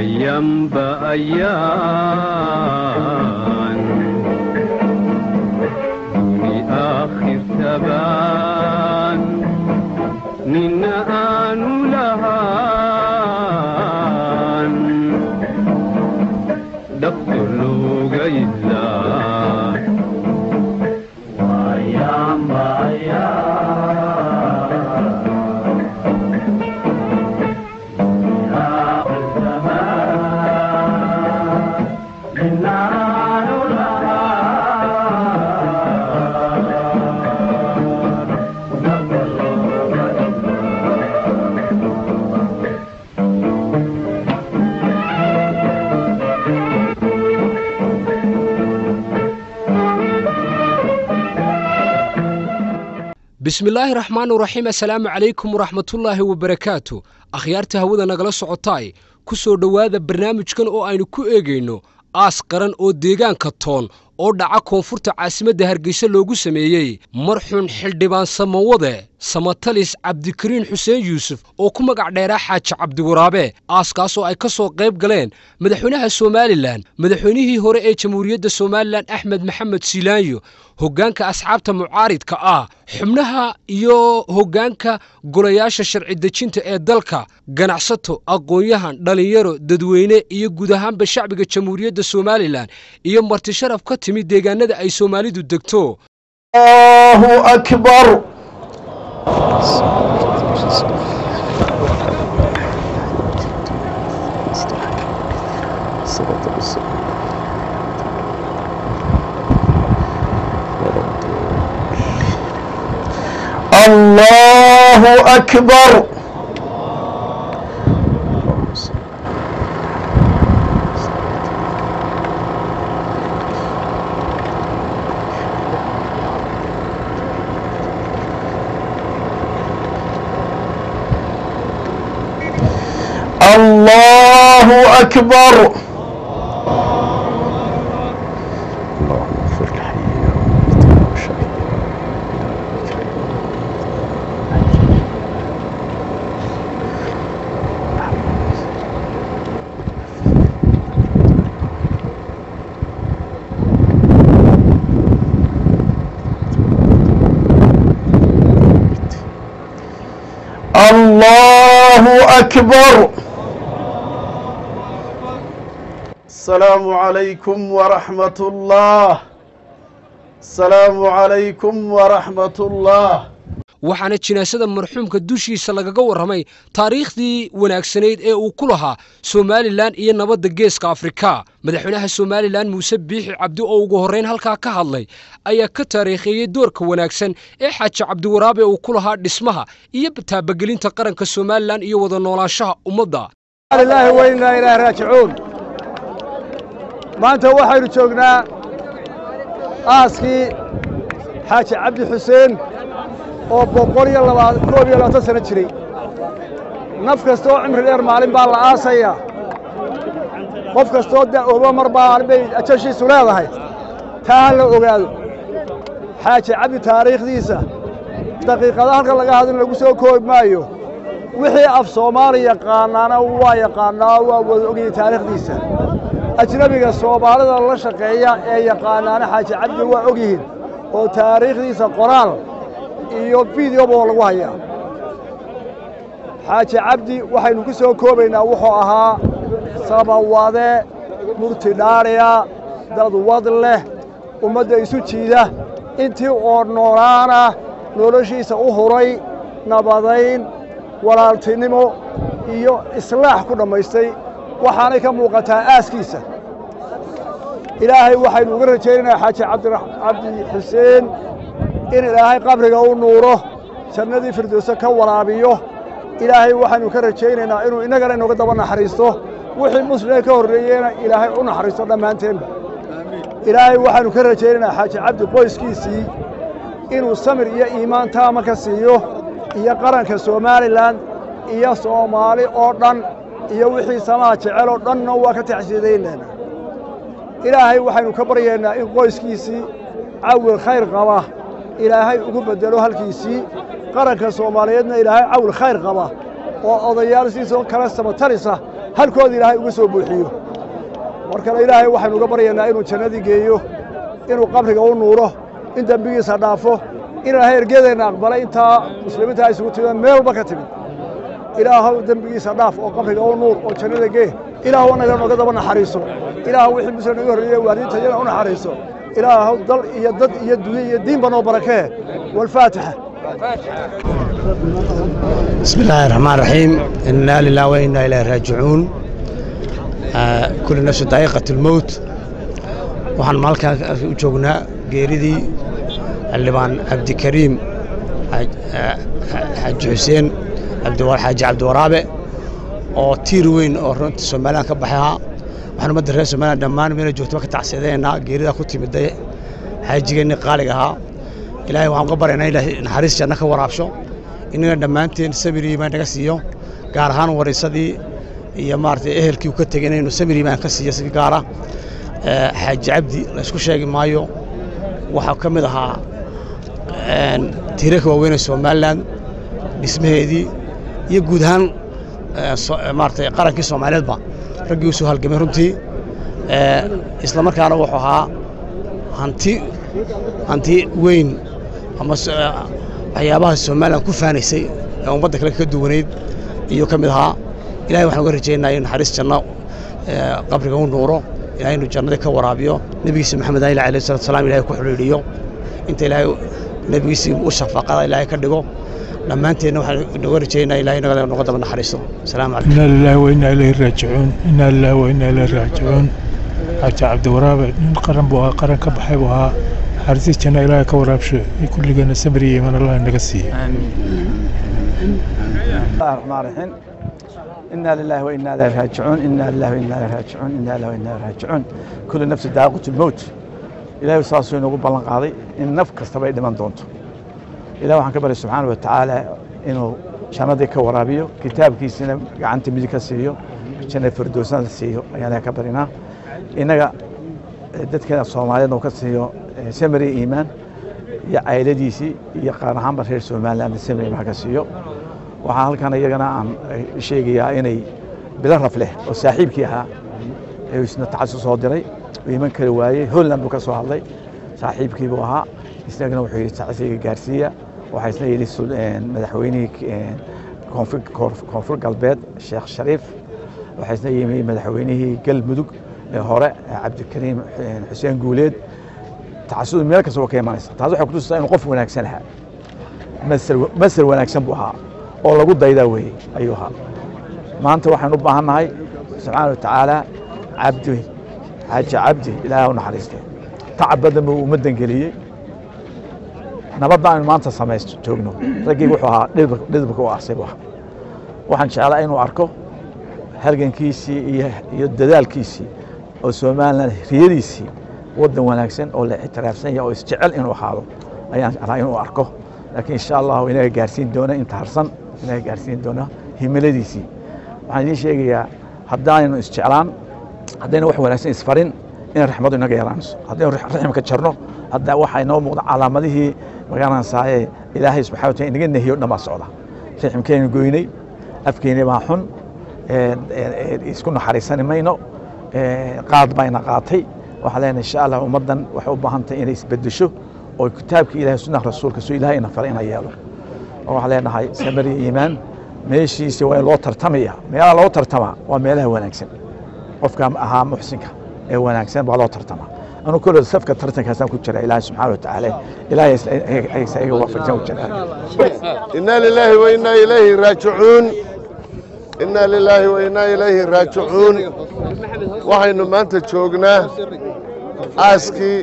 أيام بأيام دوني آخر تبان ننا آنو لهان دكتور لوغا إلا وأيام bismillaahi raxmaan iraxiim assalaamu calaykum waraxmatullaahi wabarakaatu akhyaarta hawada nagala socotaay ku soo dhowaada barnaamijkan oo aynu ku eegayno aas qaran oo deegaanka toon oo dhaca koonfurta caasimadda hargeysa loogu sameeyey marxuun xildhibaan samawade samatalis cabdikariin xuseen yuusuf oo ku magac dheeraa xaaji cabdiwaraabe aaskaasoo ay ka soo qayb galeen madaxweynaha somalilan madaxweynihii hore ee jamhuuriyadda somalilan axmed maxamed siilaanyo hoggaanka asxaabta mucaaridka ah xubnaha iyo hoggaanka golayaasha sharci dejinta ee dalka ganacsato aqoon-yahan dhallinyaro dadweyne iyo guud ahaanba shacbiga jamhuuriyadda somalilan iyo marti sharaf ka timid deegaanada ay soomaalidu degto الله أكبر الله أكبر الله أكبر اللهم اغفر لحينا وميتنا وشهيدنا الله أكبر السلام عليكم ورحمة الله السلام عليكم ورحمة الله waxaana jinaasada marxuumka dushiisa lagaga warramay taariikhdii wanaagsanayd ee uu ku lahaa somalilan iyo nabadda geeska afrika madaxweynaha somalilan muuse biixi cabdi oo ugu horrayn halkaa ka hadlay ayaa ka taariikheeyey doorka wanaagsan ee xaaji cabdiwaraabe uu ku lahaa dhismaha iyo taabagelinta qaranka somalilan iyo wada noolaanshaha ummadda ilaahi weynaa ilaah raajicuun maanta waxaynu joognaa aaskii xaaji cabdi xuseen oo boqol iyo labaa koob iyo labaatan sano jiray naf kasta oo cimri dheer maalin baa la aasayaa qof kastoo da'ooba mar baa bay ajashiisu leedahay taa ha la ogaado xaaji cabdi taariikhdiisa daqiiqada halkan laga hadlin lagu soo koobi maayo wixii af soomaali yaqaanaana waa yaqaannaa waa wada ogayay taariikhdiisa ajnebiga soomaalida la shaqeeya ee yaqaanaana xaaji cabdi waa og yihiin oo taariikhdiisa qoraal iyo fideoba oo lagu hayaa xaaji cabdi waxaynu ku soo koobaynaa wuxuu ahaa samawade murti dhaadhiya dad wad leh ummadda isu jiida intii oo noolaana noloshiisa u huray nabadayn walaaltinimo iyo islaax ku dhammaystay waxaanay ka muuqataa aaskiisa ilaahay waxaynu uga rajaynaynaa xaaji cabdi xuseen in ilaahay qabriga u nuuro jannadii firdowse ka waraabiyo ilaahay waxaynu ka rajaynaynaa inuu innagana inooga daba naxariisto wixii muslimee ka horreeyeyna ilaahay u naxariisto dhammaanteenba ilaahay waxaynu ka rajaynaynaa xaaji cabdi qoyskiisii inuu samir iyo iimaan taama ka siiyo iyo qaranka somalilan iyo soomaali oo dhan iyo wixii samaha jecel oo dhanna waa ka taxsiidaynaynaa ilaahay waxaynu ka baryaynaa in qoyskiisii cawil khayr qaba ilaahay ugu beddelo halkiisii qaranka soomaaliyeedna ilaahay cawil khayr qaba oo odayaal siisoo kale samatarisa halkooda ilaahay uga soo buuxiyo mar kale ilaahay waxaynu uga baryaynaa inuu jannadii geeyo inuu qabriga u nuuro in dembigiisa dhaafo in ilaahay ergedeenna aqbalay intaa muslimiinta ay isugu timideen meel walba ka timid ilaahow dembigiisa dhaaf oo qabriga u nuur oo jannada gee ilaahow annaga nooga daba naxariiso ilaahow wixii muslim naga horreeyey waalidiintayana u naxariiso ilaahow dal iyo dad iyo dunyo iyo diinba noo barakee walfaatixa بسم الله الرحمن الرحيم إنا لله وإنا إليه راجعون آه كل نفس ذائقة الموت waxaan maalkaa u joognaa geeridii xildhibaan cabdikariim xaaji xuseen xaaji cabdiwaraabe oo tiir weyn oo runta somalilan ka baxay ahaa waxaan ummadda reer somalilan dhammaan meela joogtaba ka tacsiyadeynaa geeridaa ku timiday xaajigeenni qaaliga ahaa ilaahay waxaan uga baryaynaa ilaahay naxariis janno ka waraabsho innaga dhammaanteen sabir iimaan naga siiyo gaar ahaan warisadii iyo maaragtay ehelkii uu ka tegay inaynu sabir iimaan ka siiyo si gaara xaaji cabdi la isku sheegi maayo waxaa ka mid ahaa tiirarka waaweyn ee somalilan dhismaheedii iyo guud ahaan maaragtay qarankii soomaaliyeedba raggii u soo halgamay runtii isla markaana wuxuu ahaa hanti hanti weyn ama waxyaabaha somalilan ku faanaysay ee ummadda kale ka duwanayd iyuu ka mid ahaa ilahay waxaan uga rajaynaa in naxariis janno qabriga u nuuro ilahay inuu jannadii ka waraabiyo nebigiisa maxamed ali alayh salatu salam ilahay ku xidhiidhiyo inta ilaahay nebigiisii u shafaqada ilaahay ka dhigo dhammaanteenna waxaan nooga rajaynaa ilahay naga noga daba naxariisto asalaamu calaykum إنا لله وإنا إليه راجعون إنا لله وإنا إليه راجعون حاجة عبد الوراب nin qaran buu ahaa qaran ka baxay buu ahaa xarisiis janno ilaahay ka waraabsho kulligeena sabri iyo iman allah naga siiye الله الرحمن الرحيم إنا لله وإنا إليه راجعون إنا لله وإنا إليه راجعون إنا لله وإنا إليه راجعون كل نفس ذائقة الموت إلهي saasuu inoogu ballan qaaday in naf kastaba ay dhiman doonto ilahi waxaan ka baryay subxaana wa tacaala inuu jannadii ka waraabiyo kitaabkiisina gacanta midig ka siiyo janna firdowsna la siiyo ayaan ilahi ka barinaa innaga dadkeena soomaaliyeedna uu ka siiyo samari iimaan iyo cayladiisii iyo qaar ahaanba reer somaliland samari iimaan ka siiyo waxaan halkan iyagana aan sheegayaa inay bilo raf leh oo saaxiibkii ahaa ee isna tacasus soo diray uu iman kari waayey holland buu ka soo hadlay saaxiibkii buu ahaa isagana wuxuu yidhi tacsiga gaarsiiya waxaa isna yidhi madaxweynihii koonfur galbeed sheekh shariif waxaa isna yimi madaxweynihii galmudug ee hore cabdikariim xuseen guuleed tacasud meel kasta waa ka imanaysa taas waxay kutusisaa inuu qof wanaagsan ahaa masar wanaagsan buu ahaa oo lagu daydaa weeye ayuu ahaa maanta waxaan u baahan nahay subxaana wa tacaala cabdi xaaji cabdi ilaahay u naxariistee tacab badan buu ummaddan geliyey nabadda aynu maanta samaysto joogno raggii wuxuu ahaa dhidibka u arsay buu ahaa waxaan jeclaa inuu arko halgankiisii iyo dadaalkiisii oo somalilan riyadiisii waddan wanaagsan oo la ictiraafsan yahay oo isjecel inuu ahaado ayaan jeclaa inuu arko laakiin insha allahu inaga gaarsiin doona inta harsan inaga gaarsiin doona himiladiisii waxaan idiin sheegayaa haddaaynu isjeclaan haddayna wax wanaagsan isfarin in raxmadu inaga yaraanayso haddaynu raximka jarno hadda waxaa inoo muuqda calaamadihii magaranaysaayee ilaahay subxana wataala inaga nehiyo dhan baa socda raximkeennu goynay afkeeni baa xun isku naxariisani mayno qaad bayna qaatay waxaan leenahay insha allah ummaddan waxay u baahan tahay inay isbedesho oo kitaabka ilahay sunnaha rasuulka soo ilahay ina faray ina yeelo oo waxaan leenahay samari iimaan meeshiisi waa in loo tartamaya meelaha loo tartamaa waa meelaha wanaagsan qofka ahaa muxsinka ee wanaagsan baa loo tartamaa anuu kolod safka tartankaasaan ku jira ilaahay subxaana wa tacaala ilaahay iga waafajisan ku jira إنا لله وإنا إليه راجعون إنا لله وإنا إليه راجعون waxaynu maanta joognaa aaskii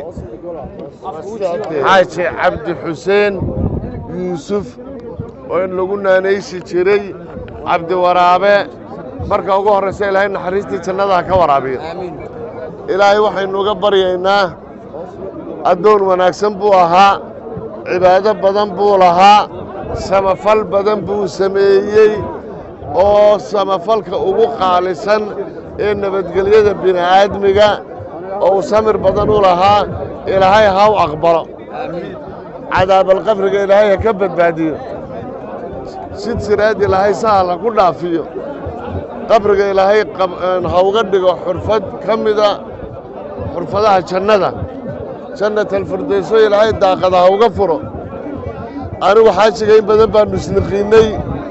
xaaji cabdi xuseen yuusuf oo in lagu naanaysi jiray cabdi waraabe marka ugu horraysa ilaahay naxariistii jannada ha ka waraabiyo ilaahay waxaynu uga baryaynaa addoon wanaagsan buu ahaa cibaado badan buu lahaa samafal badan buu sameeyey oo samafalka ugu qaalisan ee nabadgelyada bini'aadmiga oo uu samir badan u lahaa ilaahay ha u aqbalo cadaabalqabriga ilaahay ha ka badbaadiyo sid siraad ilaahay sahal ha ku dhaafiyo qabriga ilaahay ha uga dhigo xurfad ka mida xurfadaha jannada jannat alfirdayso ilaahay daaqada ha uga furo anigu xaajiga in badan baannu isniqiinnay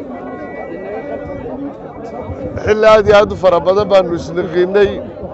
xilli aad iyo aad u fara badan baannu isniqiinnay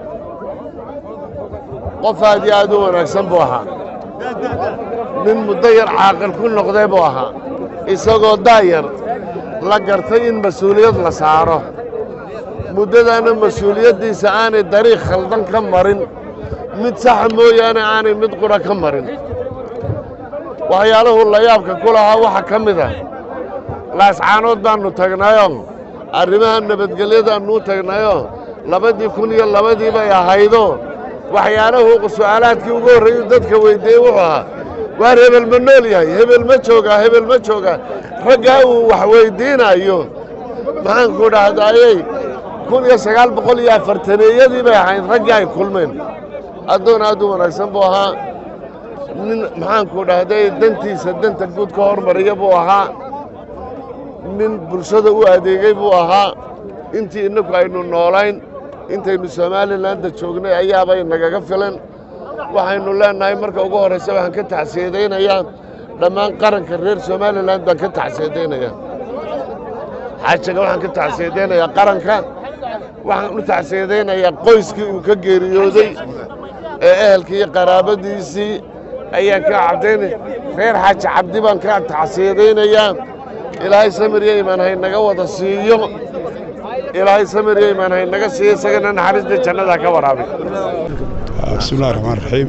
qof aad iyo aad u wanaagsan buu ahaa nin muddo yar caaqil ku noqday buu ahaa isagoo daayar la gartay in mas-uuliyad la saaro muddadaana mas-uuliyaddiisa aanay dariiq khaldan ka marin mid saxa mooyaane aanay mid qura ka marin waxyaalahu layaabka ku lahaa waxaa ka mid ah laascaanood baannu tagnayoo arrimaha nabadgelyadaannu u tagnayoo labadii kun iyo labadii bay ahaydo waxyaalahu su'aalaadkii ugu horreeyuu dadka weyddiiyey wuxuu ahaa waar hebel ma nool yahay hebel ma joogaa hebel ma joogaa raggaa uu wax weyddiinayo maxaanku dhahdaayey kun iyo sagaal boqol iyo afartaneeyadii bay ahayd raggii ay kulmeen addoon aad u wanaagsan buu ahaa nin maxaanku dhahday dantiisa danta guud ka hormariya buu ahaa nin bulshada u adeegay buu ahaa intii innaku aynu noolayn intaynu somaalilanda joognay ayaabay nagaga filan waxaynu leennahay marka ugu horraysa waxaan ka tacsiyadaynayaa dhammaan qaranka reer somalilan baan ka tacsiyadaynayaa xaajaga waxaan ka tacsiyadaynayaa qaranka waxaan u tacsiyadaynayaa qoyskii uu ka geeriyooday ee ehelkii iyo qaraabadiisii ayaan ka cabdaynaya reer xaaji cabdi baan ka tacsiyadaynayaa ilaahay samir iyo imaan haynaga wada siiyo ilaahay samir iyo imaan haynaga siiyo isagana naxariista jannada ka waraabi بسم الله الرحمن الرحيم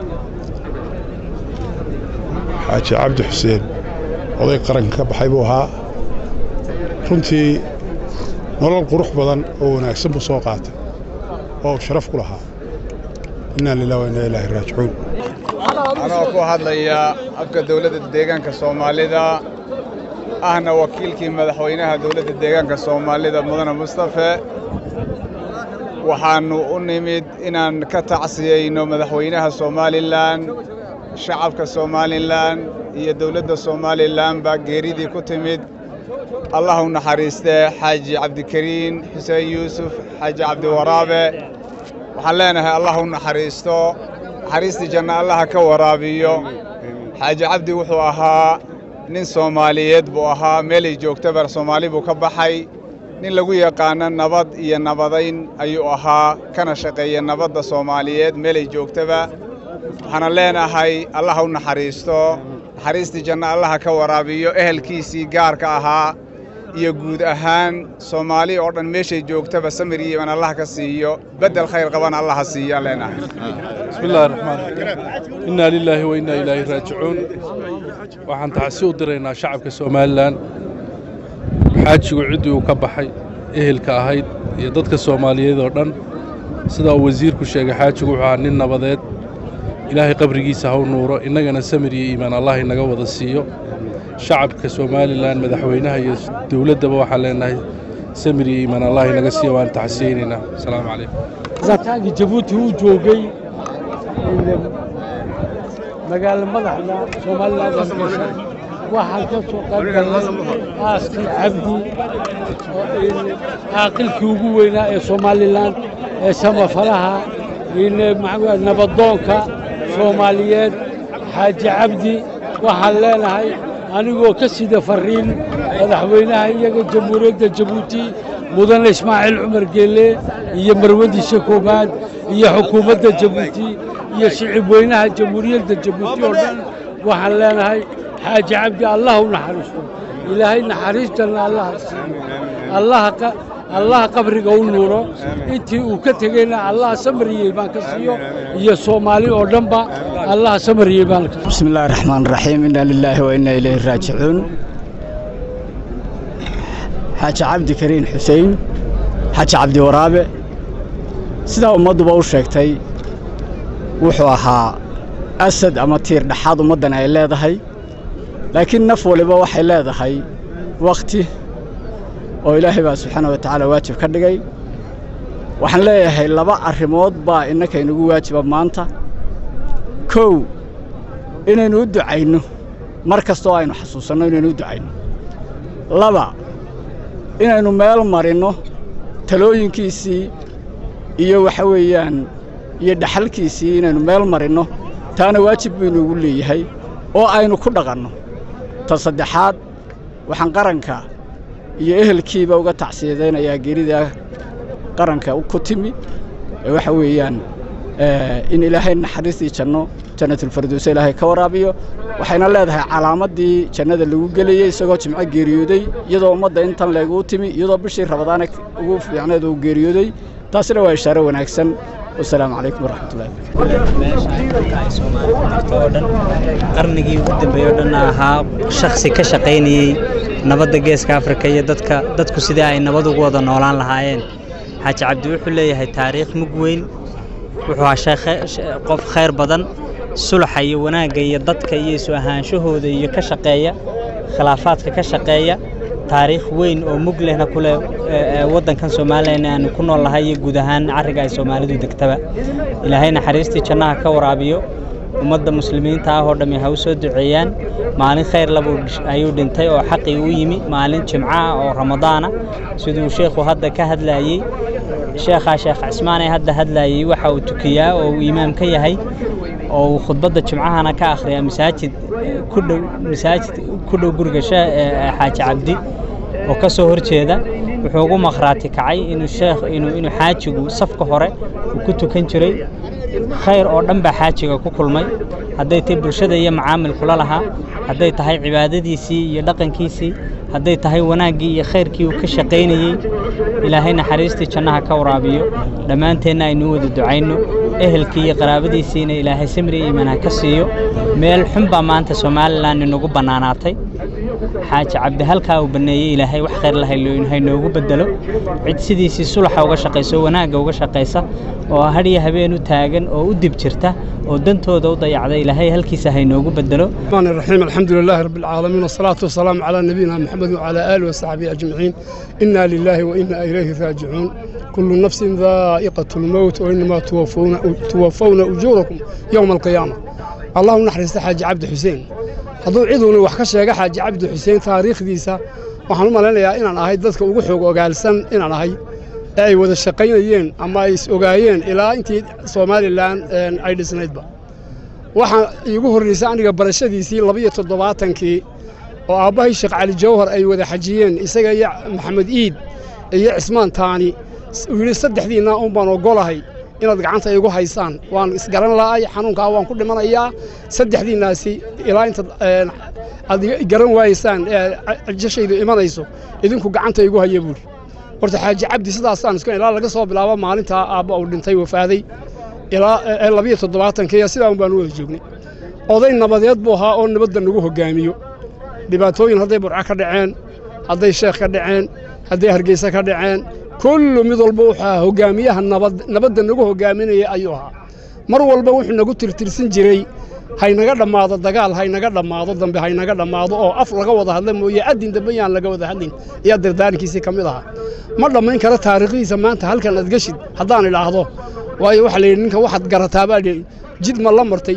xaaji cabdi xuseen oday qaranka ka baxay buu ahaa runtii nolol qurux badan oo wanaagsan buu soo qaatay oo uu sharaf ku lahaa innaa lilah wa innaa ilaahi raajicuun anoo ku hadlaya afka dowladda deegaanka soomaalida ahna wakiilkii madaxweynaha dowladda deegaanka soomaalida mudane mustafe waxaannu u nimid inaan ka tacsiyeyno madaxweynaha somalilan shacabka somalilan iyo dowladda somalilan baa geeridii ku timid allah u naxariistee xaaji cabdikariin xuseen yuusuf xaaji cabdiwaraabe waxaan leenahay allah u naxariisto naxariistii janna allaha ka waraabiyo xaaji cabdi wuxuu ahaa nin soomaaliyeed buu ahaa meelay joogtaba soomaali buu ka baxay nin lagu yaqaano nabad iyo nabadayn ayuu ahaa kana shaqeeya nabadda soomaaliyeed meelay joogtaba waxaana leenahay allaha u naxariisto naxariistii janno allaha ka waraabiyo ehelkiisii gaarka ahaa iyo guud ahaan soomaali oo dhan meeshay joogtaba samir iyo iman allah ka siiyo beddel khayr qabana allaha siiyo aan leenahay بسم الله الرحمن الرحيم إنا لله وإنا إليه راجعون waxaan tacsi u diraynaa shacabka somalilan xaajigu ciddii uu ka baxay ehelka ahayd iyo dadka soomaaliyeed oo dhan sidaa uu wasiirku sheegay xaajigu wuxuu ahaa nin nabadeed ilaahay qabrigiisa ha u nuuro innagana samir iyo iimaan allah inaga wada siiyo shacabka somalilan madaxweynaha iyo dowladdaba waxaan leenahay samir iyo iimaan allah inaga siiyo waan tacsiyeynaynaa asalaamu calaykum taagi jabuuti uu joogay magaalo madaxda somalilan hargeysa waxaan ka soo qayb galnay aaskii cabdi caaqilkii ugu weynaa ee somalilan ee samafalaha nabadoonka soomaaliyeed xaaji cabdi waxaan leenahay anigoo ka sida farriin madaxweynaha iyaga jamhuuriyadda jabuuti mudane ismaaciil cumar geelle iyo marwadiisa koowaad iyo xukuumadda jabuuti iyo shicib weynaha jamhuuriyadda jabuuti oo dhan waxaan leenahay xaaji cabdi allah u naxariisto ilaahay naxariistanna allaha siiyo allaha allaha qabriga u nuuro intii uu ka tegeyna allaha samariyey baan ka siiyo iyo soomaali oo dhanba allaha samariyey baan ka بسم الله الرحمن الرحيم إنا لله وإنا إليه راجعون حاج عبد كريم حسين حاج عبد ورابع sidaa ummadduba u sheegtay wuxuu ahaa asad ama tiir dhexaad ummaddan ay leedahay laakiin naf waliba waxay leedahay wakhti oo ilaahay baa subxaana wa tacaala waajib ka dhigay waxaan leeyahay laba arrimood baa innaka inagu waajiba maanta kow inaynu u ducayno mar kastoo aynu xasuusanno inaynu u ducayno laba inaynu meel marinno talooyinkiisii iyo waxa weeyaan iyo dhaxalkiisii inaynu meel marinno taana waajib buu inuugu leeyahay oo aynu ku dhaqanno ta saddexaad waxaan qaranka iyo ehelkiiba uga tacsiyadaynayaa geerida qaranka ku timi ee waxa weeyaan in ilaahay naxariistii janno jannatulfardowse ilaahay ka waraabiyo waxayna leedahay calaamaddii jannada lagu gelayey isagoo jimco geeriyooday iyadoo ummadda intan leeguu timi iyadoo bishii rabadaana ugu fiicneed uu geeriyooday taasina waa ishaaro wanaagsan wasalaamu calaykum waraxmatullahi oo dhan qarnigii ugu dambeeyey oo dhan ahaa shakhsi ka shaqaynayey nabadda geeska afrika iyo dadka dadku sidii ay nabad ugu wada noolaan lahaayeen xaaji cabdi wuxuu leeyahay taariikh mug weyn wuxuu ahaa qof khayr badan sulaxa iyo wanaagga iyo dadka iyo isu ahaanshahooda iyo ka shaqeeya khilaafaadka ka shaqeeya taariikh weyn oo mug lehna ku leh waddankan somalilan aanu ku nool nahay iyo guud ahaan carriga ay soomaalidu degtaba ilaahay naxariistii jannaha ka waraabiyo ummadda muslimiinta ah oo dhammi ha u soo duceeyaan maalin khayr labu ayuu dhintay oo xaqii u yimi maalin jimco ah oo ramadaana siduu sheekhu hadda ka hadlaayey sheekhaa sheekh cismaan ee hadda hadlaayey waxa uu tukiyaa oo uu imaam ka yahay oo uu khudbadda jimcahana ka akhriyaa masaajid ku dhow masaajid ku dhow guriga xaaji cabdi oo ka soo horjeeda wuxuu ugu maqhraati kacay inuu sheekh inuu inuu xaajigu safka hore uu ku tukan jiray khayr oo dhan baa xaajiga ku kulmay hadday tahay bulshada iyo macaamilkula lahaa hadday tahay cibaadadiisii iyo dhaqankiisii hadday tahay wanaaggii iyo khayrkii uu ka shaqaynayey ilaahay naxariistii jannaha ka waraabiyo dhammaanteenna aynu wada ducayno ehelkii iyo qaraabadiisiina ilaahay samri iyo iimaan ha ka siiyo meel xun baa maanta somalilan inagu bannaanaatay xaaji cabdi halkaa uu banneeyey ilaahay wax khayr la haynoogu bedelo cid sidiisii sulaxa uga shaqayso wanaagga uga shaqaysa oo hadhiyo habeen u taagan oo u dib jirta oo dantooda u dayacda ilaahay halkiisa haynoogu bedelo الرحمن الرحيم الحمد لله رب العالمين والصلاة والسلام على نبينا محمد وعلى آله وصحبه أجمعين إنا لله وإنا إليه راجعون كل نفس ذائقة الموت وإنما توفون توفون أجوركم يوم القيامة اللهم نحرس حاج عبد حسين hadduu ciduuna wax ka sheega xaaji cabdi xuseen taariikhdiisa waxaan u malaynayaa inaan ahay dadka ugu xoog ogaalsan inaan ahay ee ay wada shaqaynayeen ama ay is ogaayeen ilaa intii somalilan ay dhisnaydba waxaa iigu horraysay aniga barashadiisii labiyo toddobaatankii oo aabbahay sheekh cali jawhar ay wada xajiyeen isaga iyo maxamed iid iyo cismaan taani uu yidhi saddexdiinna un baan ogolahay inaad gacanta igu haysaan waan isgaran la'ay xanuunkaa waan ku dhimanayaa saddexdiinnaasi ilaa intaad aad garan waayaysaan ee jashaydu imanayso idinku gacanta igu haya buuri horta xaaji cabdi sidaasaan isku ilaa laga soo bilaabo maalintaa aabba uu dhintay wafaaday ilaa labiyo toddobaatankiiya sidaa un baan u wada joognay oday nabadeed buu ahaa oo nabadda nagu hoggaamiyo dhibaatooyin hadday burco ka dhaceen hadday sheekh ka dhaceen hadday hargeysa ka dhaceen kullu mid walba wuxuu ahaa hoggaamiyaha nabadda nagu hoggaaminaya ayuu ahaa mar walba wuxuu nagu tirtirsan jiray haynaga dhammaado dagaal haynaga dhammaado dambe haynaga dhammaado oo af laga wada hadla mooye addin dambe yaan laga wada hadlin ayaa dardaarankiisii ka mid ahaa ma dhammayn karo taariikhdiisa maanta halkan aad geshid haddaan idhaahdo waayo waxaa la yidhi ninka waxaad garataa baa lihi jid ma la martay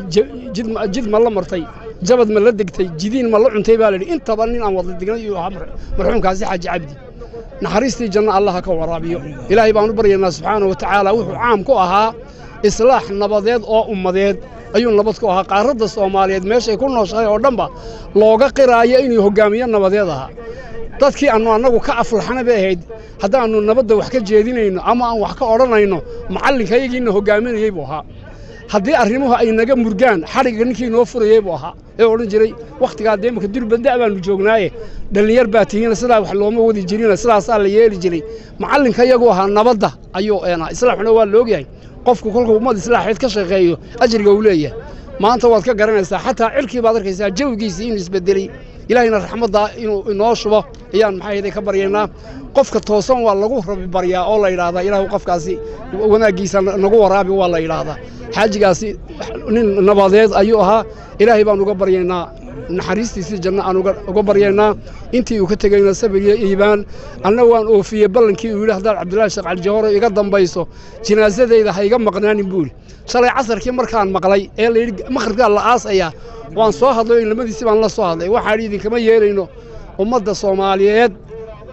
jid ma la martay jabad ma la degtay jidiin ma la cuntay baa la yidhi intaba nin aan wada dignay iyuu ahaa marxuumkaasi xaaji cabdi naxariistii janno allaha ka waraabiyo ilaahay baan u baryaynaa subxaana wa tacaala wuxuu caam ku ahaa islaax nabadeed oo ummadeed ayuu nabad ku ahaa qaaradda soomaaliyeed meeshay ku nooshahay oo dhanba looga qiraayo inuu hoggaamiye nabadeed ahaa dadkii aannu annagu ka aflaxna bay ahayd haddaannu nabadda wax ka jeedinayno ama aan wax ka odhanayno macallinkayagiina hoggaaminayey buu ahaa haddii arrimuhu ay naga murgaan xadhigga ninkii noo furayey buu ahaa ee odhan jiray wakhtigaa dee imaka durbanda baannu joognaaye dhallinyar baa tihiina sidaa wax looma wadi jirina sidaasaa la yeeli jiray macallinka iyagu ahaa nabadda ayuu eenaa islaaxuna waa laogyahay qofku kolkuu ummad islaaxeed ka shaqeeyo ajriga uu leeyahay maanta waad ka garanaysaa xataa cirkii baad arkaysaa jawigiisii inuu isbedeley ilaahayna raxmaddaa inuu inoo shubo ayaan maxaa yeelay ka baryaynaa qofka toosan waa lagu rabi baryaa oo la yidhaahdaa ilaahu qofkaasi wanaaggiisa nagu waraabi waa la yidhaahdaa xaajigaasi nin nabadeed ayuu ahaa ilaahay baan uga baryaynaa naxariistiisii janno aan uga baryaynaa intii uu ka tegayna sabir iyo iibaan anna waan oofiyey ballankii uu yidhi haddaad cabdullaahi sheekh calijahore iga dambayso jinaasadayda ha iga maqnaanin buuli shalay casarkii markaan maqlay ee layidhi maqribkaa la aasayaa waan soo hadlay oo inlamadiisii baan la soo hadlay waxaan idinkama yeelayno ummadda soomaaliyeed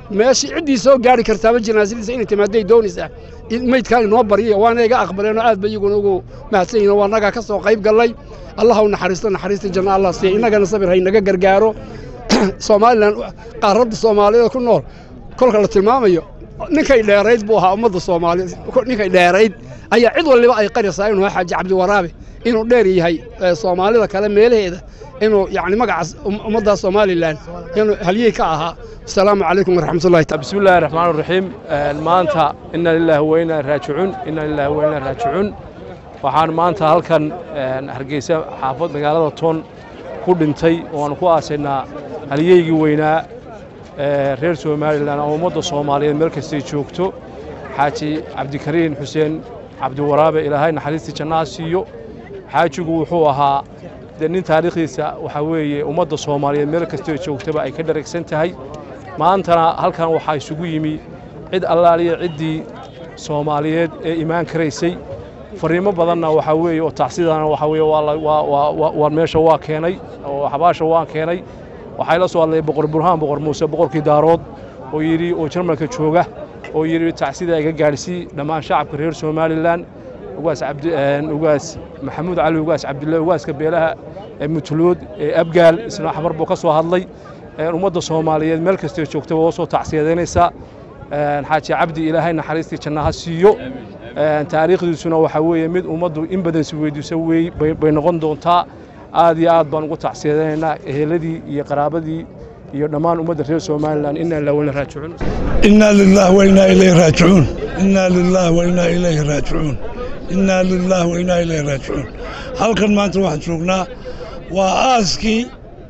meeshii ciddii soo gaari kartaaba janaasadiisa inay timaaday doonaysaa maydkaan inoo barya waana iga aqbaleenoo aad ba iyaguna ugu mahadsan yihin waa nagaa ka soo qayb gallay allah u naxariisto naxariista janna allah siiya innagana sabir haynaga gargaaro somalilan qaaradda soomaaliyeed ku nool kolka la tilmaamayo ninkay dheerayd buu ahaa ummadda soomaaliyeed ninkay dheerayd ayaa cid waliba ay qaraysaa inuu xaaji cabdiwaraabe inuu dheer yahay soomaalida kale meelaheeda inuu yani magacaas ummadda somalilan inuu halyey ka ahaa asalaamu calaykum waraxmatullahi bismi illaahi raxmaan raxiim maanta ina lilaahi wa inaa raajicuun ina lilaahi wa inaa raajicuun waxaan maanta halkan hargeysa xaafad magaalada toon ku dhintay ooaanu ku aasaynaa halyeygii weynaa reer somalilan oo ummadda soomaaliyeed meel kastay joogto xaaji cabdikariin xuseen cabdiwaraabe ilaahay naxariistii jannaha siiyo xaajigu wuxuu ahaa dee nin taariikhdiisa waxaa weeye ummadda soomaaliyeed meel kastoo joogtaba ay ka dharagsan tahay maantana halkan waxaa isugu yimi cid allaaliya ciddii soomaaliyeed ee imaan karaysay fariimo badanna waxaa weeye oo tacsidana waxaa weeye waa meesha waa keenay oo xabaasha waan keenay waxay la soo hadlay boqor burhaan boqor muuse boqorkii daarood oo yidhi oo jarmalka jooga oo yidhi tacsida iga gaadhsii dhammaan shacabka reer somalilan ugaas cabdi ugaas maxamuud cali ugaas cabdille ugaaska beelaha ee mutulood ee abgaal isna xamar buu ka soo hadlay ummadda soomaaliyeed meel kastoo joogtaba oo soo tacsiyadeynaysaa xaaji cabdi ilaahay naxariistii jannaha siiyo taariikhdiisuna waxaa weeye mid ummaddu in badan si weydiiso wey bay noqon doontaa aad iyo aad baan ugu tacsiyadaynaynaa eheladii iyo qaraabadii iyo dhammaan ummadda reer somalilan inaa ilaa weyna raajicuun inaa lilah wainaa ilayhi raajicuun inaa lilah wainaa ilayhi raajicuun inaa lilah wainaa ilayhi raajicuun halkan maanta waxaan joognaa waa aaskii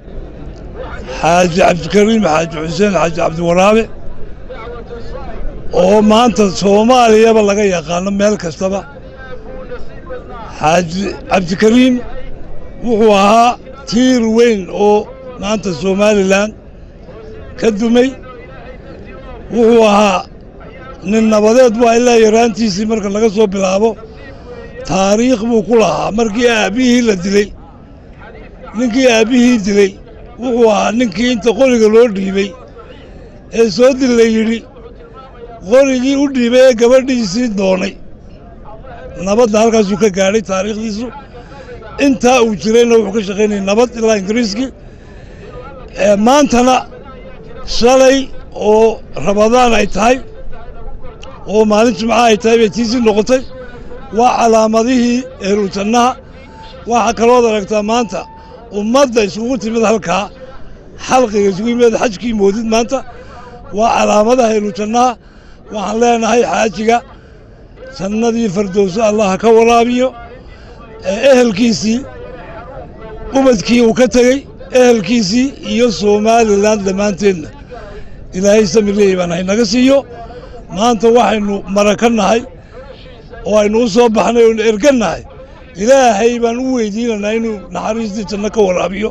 xaaji cabdikariim xaaji xuseen xaaji cabdiwaraabe oo maanta soomaaliyaba laga yaqaano meel kastaba xaaji cabdikariim wuxuu ahaa tiir weyn oo maanta somalilan ka dumay wuxuu ahaa nin nabadeed waa ilaa yaraantiisii marka laga soo bilaabo taariikh buu ku lahaa markii aabbihii la dilay ninkii aabbihii dilay wuxuu ahaa ninkii inta qoriga loo dhiibay ee soo dil la yidhi qorigii u dhiibay ee gabadhiisii doonay nabadda halkaasuu ka gaadhay taariikhdiisu intaa uu jirayna wuxuu ka shaqaynayay nabad ilaa ingiriiskii maantana shalay oo rabadaan ay tahay oo maalin jimca ay tahay bay tiisii noqotay waa calaamadihii ehlujannaha waxaa kalood aragtaa maanta ummadda isugu timid halkaa xalqiga isugu yimid xajkii moodid maanta waa calaamadaha ehlujannaha waxaan leenahay xaajiga jannadii fardowso allah ka waraabiyo ehelkiisii ubadkii uu ka tegey ehelkiisii iyo somalilan dhammaanteedna ilaahay samirleey baan haynaga siiyo maanta waxaynu maraka nahay oo aynu u soo baxnay oynu erga nahay ilaahay baan u weydiinanaa inuu naxariistii janno ka waraabiyo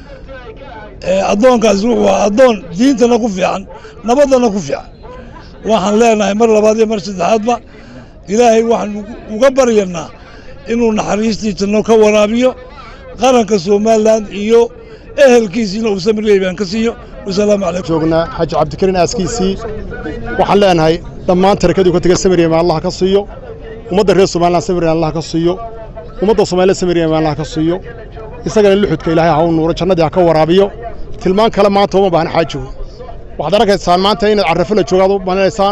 addoonkaasi wuxuu ahaa addoon diintana ku fiican nabaddana ku fiican waxaan leenahay mar labaad iyo mar saddexaadba ilaahay waxaanu uga baryanaa inuu naxariistii janno ka waraabiyo qaranka somalilan iyo ehelkiisiina uu samirleey baan ka siiyo wasalaamu calaykum joognaa xaaji cabdikariin aaskiisii waxaan leenahay dhammaan tarakadii ka tegay samiryeema allah ka siiyo ummadda reer somalilan samiryeema allah ka siiyo ummadda soomaaliya samiryeema allah ka siiyo isagana luxudka ilaahay ha u nuuro jannadii ha ka waraabiyo tilmaan kale maanta uma baahna xaajigu waxaad arkaysaan maanta inaad carrafo la joogaad u malinaysaan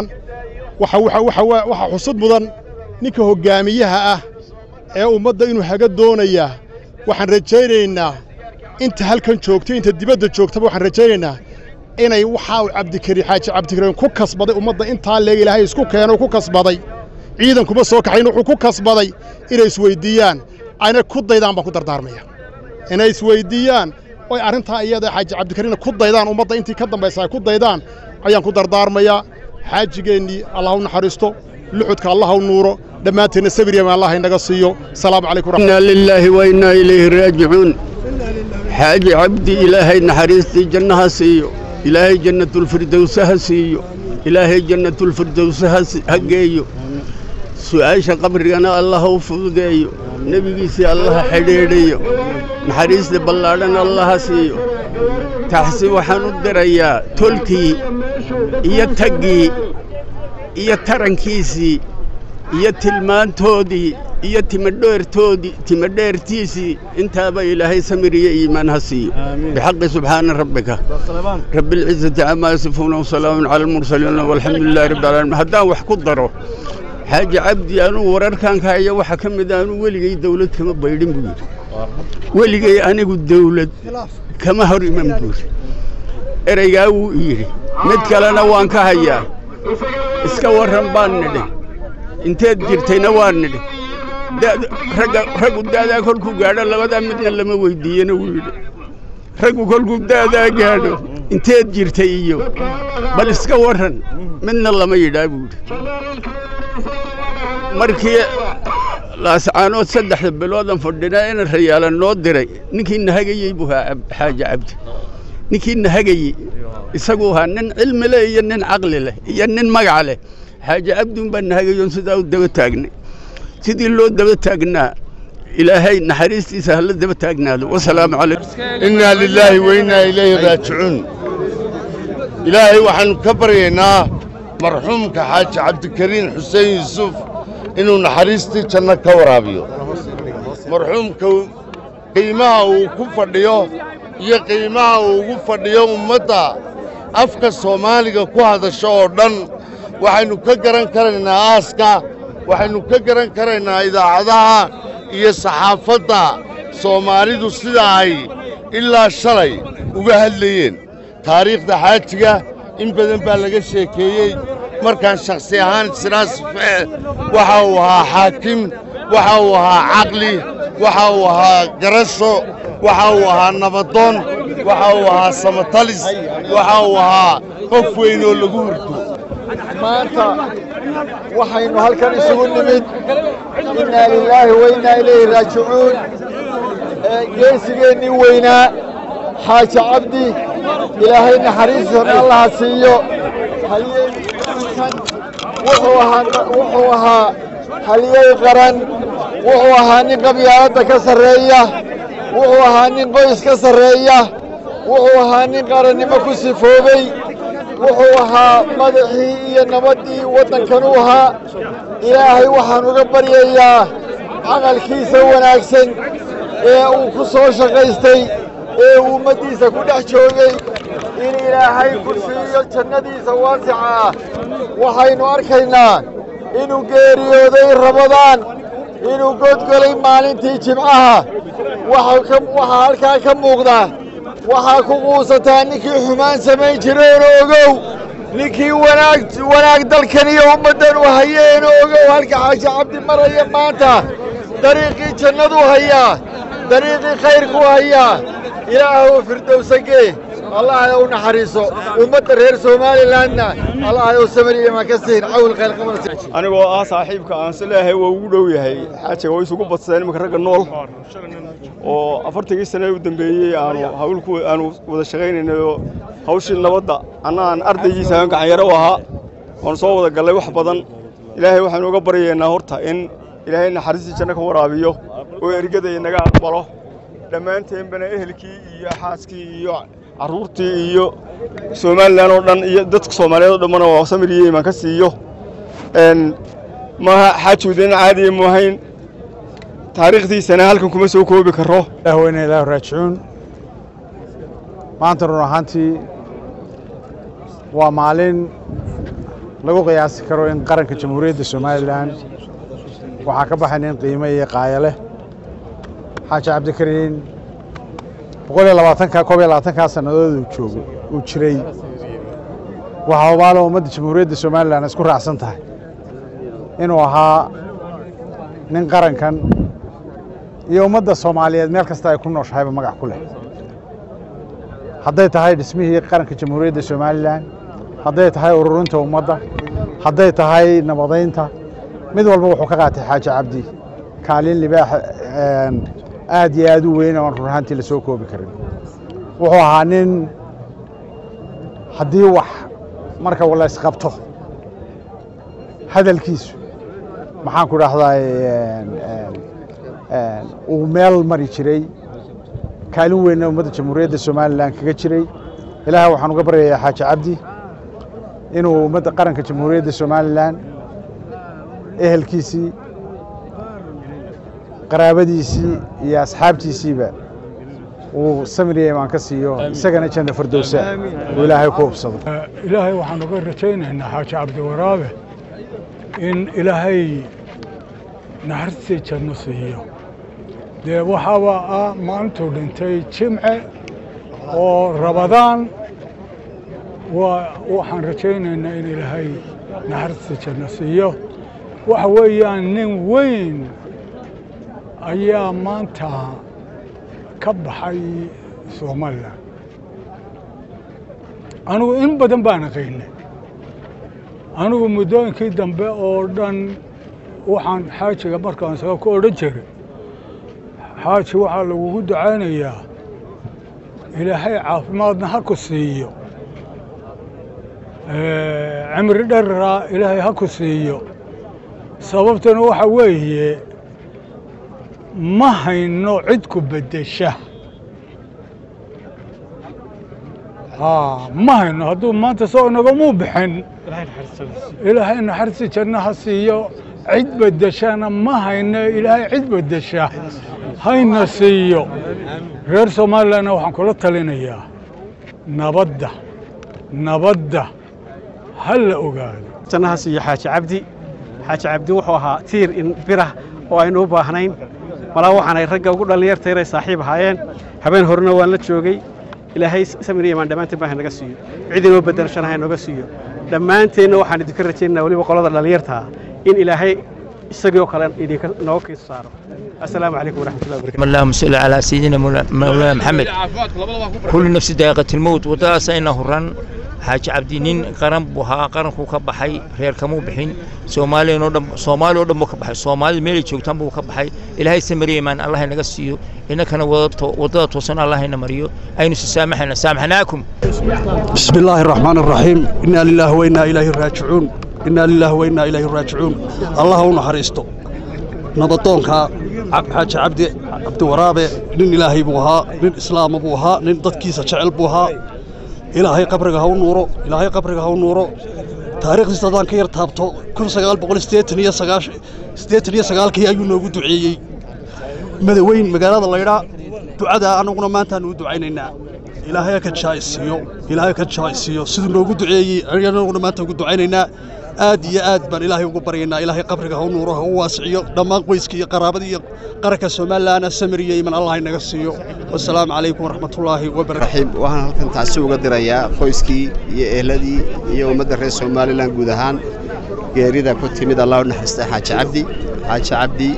waxa xusud mudan ninka hoggaamiyaha ah ee ummadda inuu haga doonayaa waxaan rajaynaynaa inta halkan joogto inta dibadda joogtaba waxaan rajaynaynaa inay waxaa uu cabdikariin xaaji cabdikariin ku kasbaday ummadda intaa leeg ilaahay isku keeno ku kasbaday ciidan kuma soo kaxayn wuxuu ku kasbaday inay isweyddiiyaan ayna ku daydaan baan ku dardaarmaya inay isweyddiiyaan oy arrintaa iyada xaaji cabdikariinna ku daydaan ummadda intii ka dambaysa ay ku daydaan ayaan ku dardaarmayaa xaajigeennii allah u naxariisto luxudka allah u nuuro dhammaanteenna sabiryaman allah inaga siiyo salaamu calaykum inaa lilaahi wa innaa ilayhi raajicuun xaaji cabdi ilaahay naxariistii jannaha siiyo ilaahay jannatulfirdowse ha siiyo ilaahay jannatulfirdowse ha geeyo su'aasha qabrigana allah u fududeeyo nebigiisii allaha xidhiidhiyo naxariista ballaadhan allaha siiyo taxsi waxaan u dirayaa tolkii iyo taggii iyo tarankiisii iyo tilmaantoodii iyo timadheertoodii timadheertiisii intaaba ilaahay samir iyo iimaan ha siiyo bixaqi subxaana rabbika rabbi alcizati camaa yasifuuna wasalaamun cala almursaliin walxamdu lilahi rabbi alamiin haddaan wax ku daro xaaji cabdi anuu wararkan ka haya waxaa ka mid a anuu weligay dawlad kama baydhin buu yidhi weligay anigu dawlad kama hor iman buu yidhi ereygaa wuu yidhi mid kalena waan ka hayaa iska warran baan nidhi inteed jirtayna waan nidhi raggu da'daa kolkuu gaadho labadaa midna lama weyddiiyena wuu yidhi raggu kolkuu da'daa gaadho inteed jirtay iyo bal iska warran midna lama yidhaa buu yidhi markii laascaanood saddexda biloodan fadhinaa ina rayaala noo diray ninkii nahagayey buu ahaa xaaji cabdi ninkii nahagayey isaguu ahaa nin cilmi leh iyo nin caqli leh iyo nin magac leh xaaji cabdiun baa nahagayoon sidaa u daba taagnay sidii loo daba taagnaa ilaahay naxariistiisa hala daba taagnaado wasalaamu calaykum innaa lilaahi wa innaa ilayhi raajicuun ilaahay waxaannu ka baryaynaa marxuumka xaaji cabdikariin xuseen yuusuf inuu naxariistii janno ka waraabiyo marxuumka qiimaha uu ku fadhiyo iyo qiimaha uu ugu fadhiyo ummadda afka soomaaliga ku hadasho oo dhan waxaynu ka garan karaynaa aaska waxaynu ka garan karaynaa idaacadaha iyo saxaafadda soomaalidu sida ay ilaa shalay uga hadlayeen taariikhda xaajiga in badan baa laga sheekeeyey markaan shakhsi ahaan siraasfe waxa uu ahaa xaakim waxa uu ahaa caqli waxa uu ahaa garasho waxa uu ahaa nabadoon waxa uu ahaa samatalis waxa uu ahaa qof weyn oo lagu hurto maanta waxaynu halkan isugu nimid innaa lilaahi wa innaa ilayhi raajicuun geesigeennii weynaa xaaji cabdi ilaahay naxariistiisana allaha siiyo wuxuu ahaa haliyey qaran wuxuu ahaa nin qabyaaladda ka sarreeya wuxuu ahaa nin qoys ka sarreeya wuxuu ahaa nin qarannimo ku sifoobay wuxuu ahaa madaxii iyo nabaddii waddankanuu ahaa ilaahay waxaan uga baryayaa caqalkiisa wanaagsan ee uu ku soo shaqaystay ee uu ummaddiisa ku dhex joogay in ilaahay ku siiyo jannadiisa waasica ah waxaynu arkaynaa inuu geeriyooday rabadaan inuu godgolay maalintii jimcaha waxaa halkaa ka muuqda waxaa ku quusataa ninkii xumaan samayn jireen ogow ninkii wanaag wanaag dalkan iyo ummaddan u hayeen ogow halka xaaji cabdi maraya maanta dariiqii jannaduu hayaa dariiqii khayrkuu hayaa ilaahu firdowsagee allah u naxariiso ummadda reer somalilandna allah u samariya ma ka siin cawl khayr qabada anigoo ah saaxiibka aan si leeyahay waa ugu dhow yahay xaajiga way isugu badsadeen imanka ragga nool oo afartankii sane u dambeeyey aanu hawlku aanu wada shaqaynaynayo hawshii nabadda annaan ardaygiisa aan gacanyaro u ahaa oon soo wada gallay wax badan ilaahay waxaanu uga baryaynaa horta in ilaahay naxariistii janno ka waraabiyo oo ergada inaga aqbalo dhammaanteenbana ehelkii iyo xaaskii iyo carruurtii iyo somalilan oo dhan iyo dadka soomaaliyeed oo dhammana waa samir iyo imaan ka siiyo maaha xaajuudin caadiya mu ahayn taariikhdiisana halkan kuma soo koobi karo weyne ilaahu raajicuun maanta run ahaantii waa maalin lagu qiyaasi karo in qaranka jamhuuriyadda somalilan waxaa ka baxay nin qiimo iyo qaayo leh xaaji cabdikariin boqol iyo labaatanka koob iyo labaatankaa sannadood uu joogo uu jiray waxaa hubaalo ummadda jamhuuriyadda somalilan isku raacsan tahay inuu ahaa nin qarankan iyo ummadda soomaaliyeed meel kasta ay ku nooshahayba magac ku leh hadday tahay dhismihii qaranka jamhuuriyadda somalilan hadday tahay ururinta ummadda hadday tahay nabadaynta mid walba wuxuu ka qaatay xaaji cabdi kaalin libaax aad iyo aad u weyn oon run ahaantii la soo koobi karin wuxuu ahaa nin haddii wax marka la isqabto hadalkiisu maxaan ku dhahdaa uu meel mari jiray kaalin weynna ummadda jamhuuriyadda somalilan kaga jiray ilaahay waxaan uga baryayaa xaaji cabdi inuu ummadda qaranka jamhuuriyadda somalilan ehelkiisii qaraabadiisii iyo asxaabtiisiiba uu samiriya imaan ka siiyo isagana janna fardowsa uu ilaahay ku hubsado ilaahay waxaan uga rajaynaynaa xaaji cabdiwaraabe in ilaahay naxariistii janno siiyo dee waxaaba ah maalintuu dhintay jimce oo rabadaan waxaan rajaynaynaa in ilaahay naxariistii janno siiyo waxa weeyaan nin weyn ayaa maanta ka baxay somalilan anigu in badan baan aqaynay anigu muddooyinkii dambe oo dhan waxaan xaajiga markaan isaga ku odhan jiray xaaji waxaa lagugu ducaynayaa ilaahay caafimaadna ha ku siiyo cimri dharra ilaahay ha ku siiyo sababtuna waxa weeye ma hayno cid ku beddesha ma hayno hadduu maanta soo inagamuu bixin ilaahay naxariisi janno ha siiyo cid beddeshana ma hayno ilaahay cid beddesha hayna siiyo reer somalilanna waxaan kula talinayaa nabadda nabadda ha la ogaado jannaha siiyo xaaji cabdi xaaji cabdi wuxuu ahaa tiir in birah oo aynu u baahnayn malaa waxaanay ragga ugu dhallinyarta inay saaxiib ahaayeen habeen horena waan la joogay ilaahay samir iyo imaan dhammaanteen baa hanaga siiyo cid inoo beddelashana ha inooga siiyo dhammaanteenna waxaan idinka rajaynaynaa weliba qolada dhallinyarta ah in ilaahay isagii oo kale idinka nooga kiisa saaro السلام عليكم ورحمة الله وبركاته اللهم صل على سيدنا مولانا محمد كل نفس ذائقة الموت ودا سينا هران حاج عبدي نين قرن بوها قرن كو كبحي رير كمو بحين سومالي نو دم سومالي دم كبحي سومالي ميلي جوجتان بو كبحي إلهي سمري مان الله نغا سيو إن كان ودا توسن الله نمريو أين سامحنا سامحناكم بسم الله الرحمن الرحيم إنا لله وإنا إليه راجعون إنا لله وإنا إليه راجعون الله نحرسته nabadoonka xaaji cabdi cabdiwaraabe nin ilaahay buu ahaa nin islaama buu ahaa nin dadkiisa jecel buu ahaa ilaahay qabriga ha u nuuro ilaahay qabriga ha u nuuro taariikhdiisa haddaan ka yar taabto kun sagaal boqol siddeetan iyo sagaash siddeetan iyo sagaalkii ayuu noogu duceeyey madaweyn magaalada laydhaa ducadaa annaguna maantaanu u ducaynaynaa ilaahay ha ka jaa'isiiyo ilaahay ka jaa'isiiyo siduu noogu duceeyey annaguna maanta ugu ducaynaynaa aad iyo aad baan ilaahay ugu baryaynaa ilaahay qabriga ha u nuuro ha u waasiciyo dhammaan qoyska iyo qaraabada iyo qaranka somalilanna samir iyo iman allah inaga siiyo wasalaamu calaykum waraxmatullaahi wabarakaatu waxaan halkan taasi uga dirayaa qoyskii iyo ehladii iyo ummadda reer somalilan guud ahaan geerida ku timid allah u naxariistay xaaji cabdi xaaji cabdi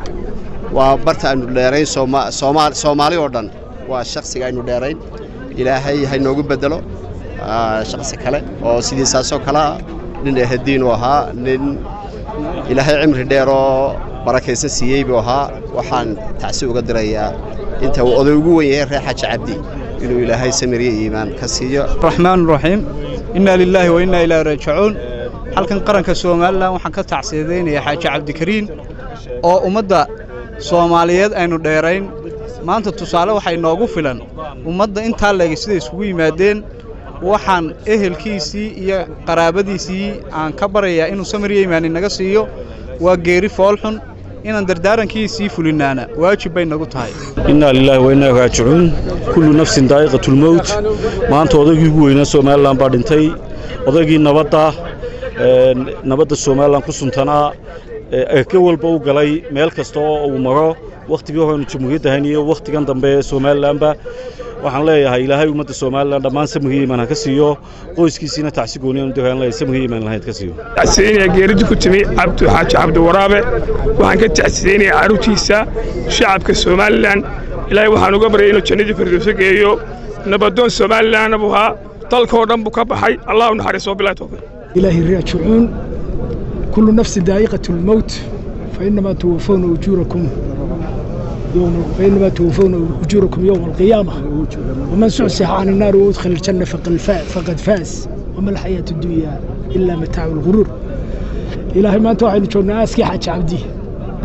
waa barta aynu dheerayn soomaali oo dhan waa shakhsiga aynu dheerayn ilaahay ha inoogu beddelo shakhsi kale oo sidiisaasoo kale ah nin ehadiin uu ahaa nin ilaahay cimri dheer oo barakaysan siiyey buu ahaa waxaan tacsi uga dirayaa inta uu oday ugu wen yahay reer xaaji cabdi inuu ilaahay samiriye iimaan ka siiyo raxmaan raxiim innaa lilaahi wa innaa ilaahi raajicuun halkan qaranka somalilan waxaan ka tacsiidaynayaa xaaji cabdikariin oo ummadda soomaaliyeed aynu dheerayn maanta tusaale waxay noogu filan ummadda intaa leegi siday isugu yimaadeen waxaan ehelkiisii iyo qaraabadiisii aan ka barayaa inuu samiriya imaan inaga siiyo waa geeri foolxun inaan dardaarankiisii fulinaana waajib bay nagu tahay innaa lilaahi wa innaa raajicuun kullu nafsin daa'iqatulmowt maanta odaygii ugu weynaa somalilan baa dhintay odaygii nabadda nabadda somalilan ku suntanaa eke walba u galay meel kasta oo uu maro wakhtigii horenu jamhuuriyadda hayn iyo wakhtigan dambe ee somalilanba waxaan leeyahay ilaahay ummadda somalilan dhammaan samriga imaan ha ka siiyo qoyskiisiina tacsi gooniyan diraan leeyahay samriga imaan lahayd ka siiyo tacsiinaya geeridi ku timi cabdu xaaji cabdiwaraabe waxaan ka tacsiinayaa carruurtiisa shacabka somalilan ilaahay waxaan uga baryay inuu jannadii firdowso geeyo nabadoon somalilanna buu ahaa dalkoo dhan buu ka baxay allah u naxariiso bilahi tawfiiq إلهي الراجعون كل نفس ذائقة الموت فإنما توفون أجوركم يوم فإنما توفون أجوركم يوم القيامة ومن سعسح عن النار وأدخل الجنة فقد فاز, فقد فاز وما الحياة الدنيا إلا متاع الغرور إلهي ما أنتوا عين جونا أسكي حاج عبدي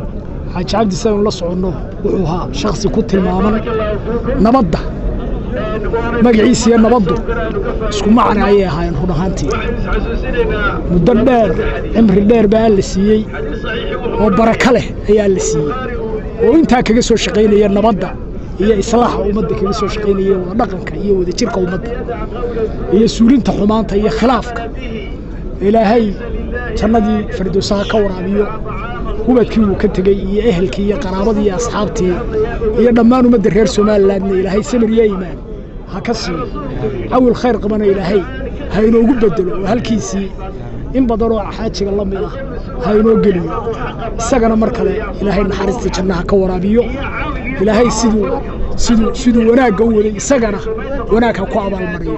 حاج عبدي سيون لصعونه وحوها شخصي كنت المامن نبضة magaciisa iyo nabaddu isku macna ayay ahaayeen run ahaantii muddo dheer cimri dheer baa la siiyey oo barako leh ayaa la siiyey oo intaa kaga soo shaqaynaya nabadda iyo islaaxa ummadda kaga soo shaqaynaya wada dhaqanka iyo wada jirka ummadda iyo suulinta xumaanta iyo khilaafka ilaahay jannadii firdowsaha ka waraabiyo hubadkii uu ka tegey iyo ehelkii iyo qaraabadii iyo asxaabtii iyo dhammaan ummadda reer somalilandna ilaahay samir iyo iimaan ha ka siiyo cawil khayr qabana ilaahay ha inoogu bedelo oo halkiisii in badanoo xaajiga la mid ah ha inoo geliyo isagana mar kale ilaahay naxariistii jannaha ka waraabiyo ilaahay siduu siduu siduu wanaagga u waday isagana wanaag ha ku abaalmariyo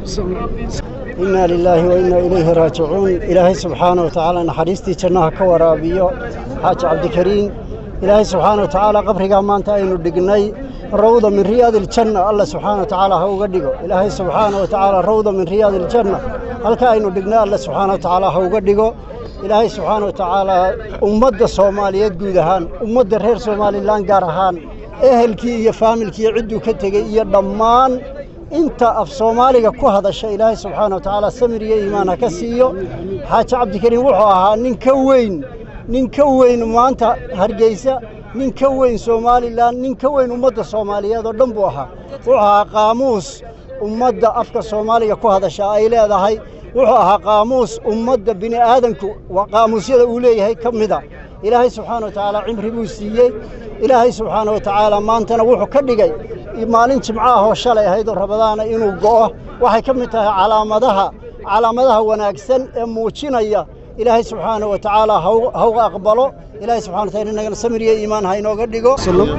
inaa lilaahi wa innaa ilayhi raajicuun ilaahay subxaana wa tacaala naxariistii jannaha ka waraabiyo xaaji cabdikariin ilaahay subxaana wa tacaala qabrigaa maanta aynu dhignay rawda min riyaadi iljanna alla subxaana wa tacaala ha uga dhigo ilaahay subxaana wa tacaala rawda min riyaadi iljanna halka aynu dhignay alla subxaana wa tacaala ha uga dhigo ilaahay subxaana wa tacaala ummadda soomaaliyeed guud ahaan ummadda reer somalilan gaar ahaan ehelkii iyo faamilkii iyo cidduu ka tegey iyo dhammaan inta af soomaaliga ku hadasha ilaahay subxaana wa tacaala samir iyo iimaan ha ka siiyo xaaji cabdikariin wuxuu ahaa nin ka weyn nin ka weyn maanta hargeysa nin ka weyn somalilan nin ka weyn ummadda soomaaliyeed oo dhan buu ahaa wuxuu ahaa qaamuus ummadda afka soomaaliga ku hadasha ay leedahay wuxuu ahaa qaamuus ummadda bini aadanku waa qaamuusyada uu leeyahay ka mida ilaahay subxaana wa tacaala cimri buu siiyey ilaahay subxaana wa tacaala maantana wuxuu ka dhigay maalin jimco ah oo shalay ahayd oo rabadaana inuu go'o waxay ka mid tahay calaamadaha calaamadaha wanaagsan ee muujinaya ilaahay subxaana wa tacaala hauga aqbalo ilaahay subxana wa taala inagana samir iyo iimaan ha inooga dhigo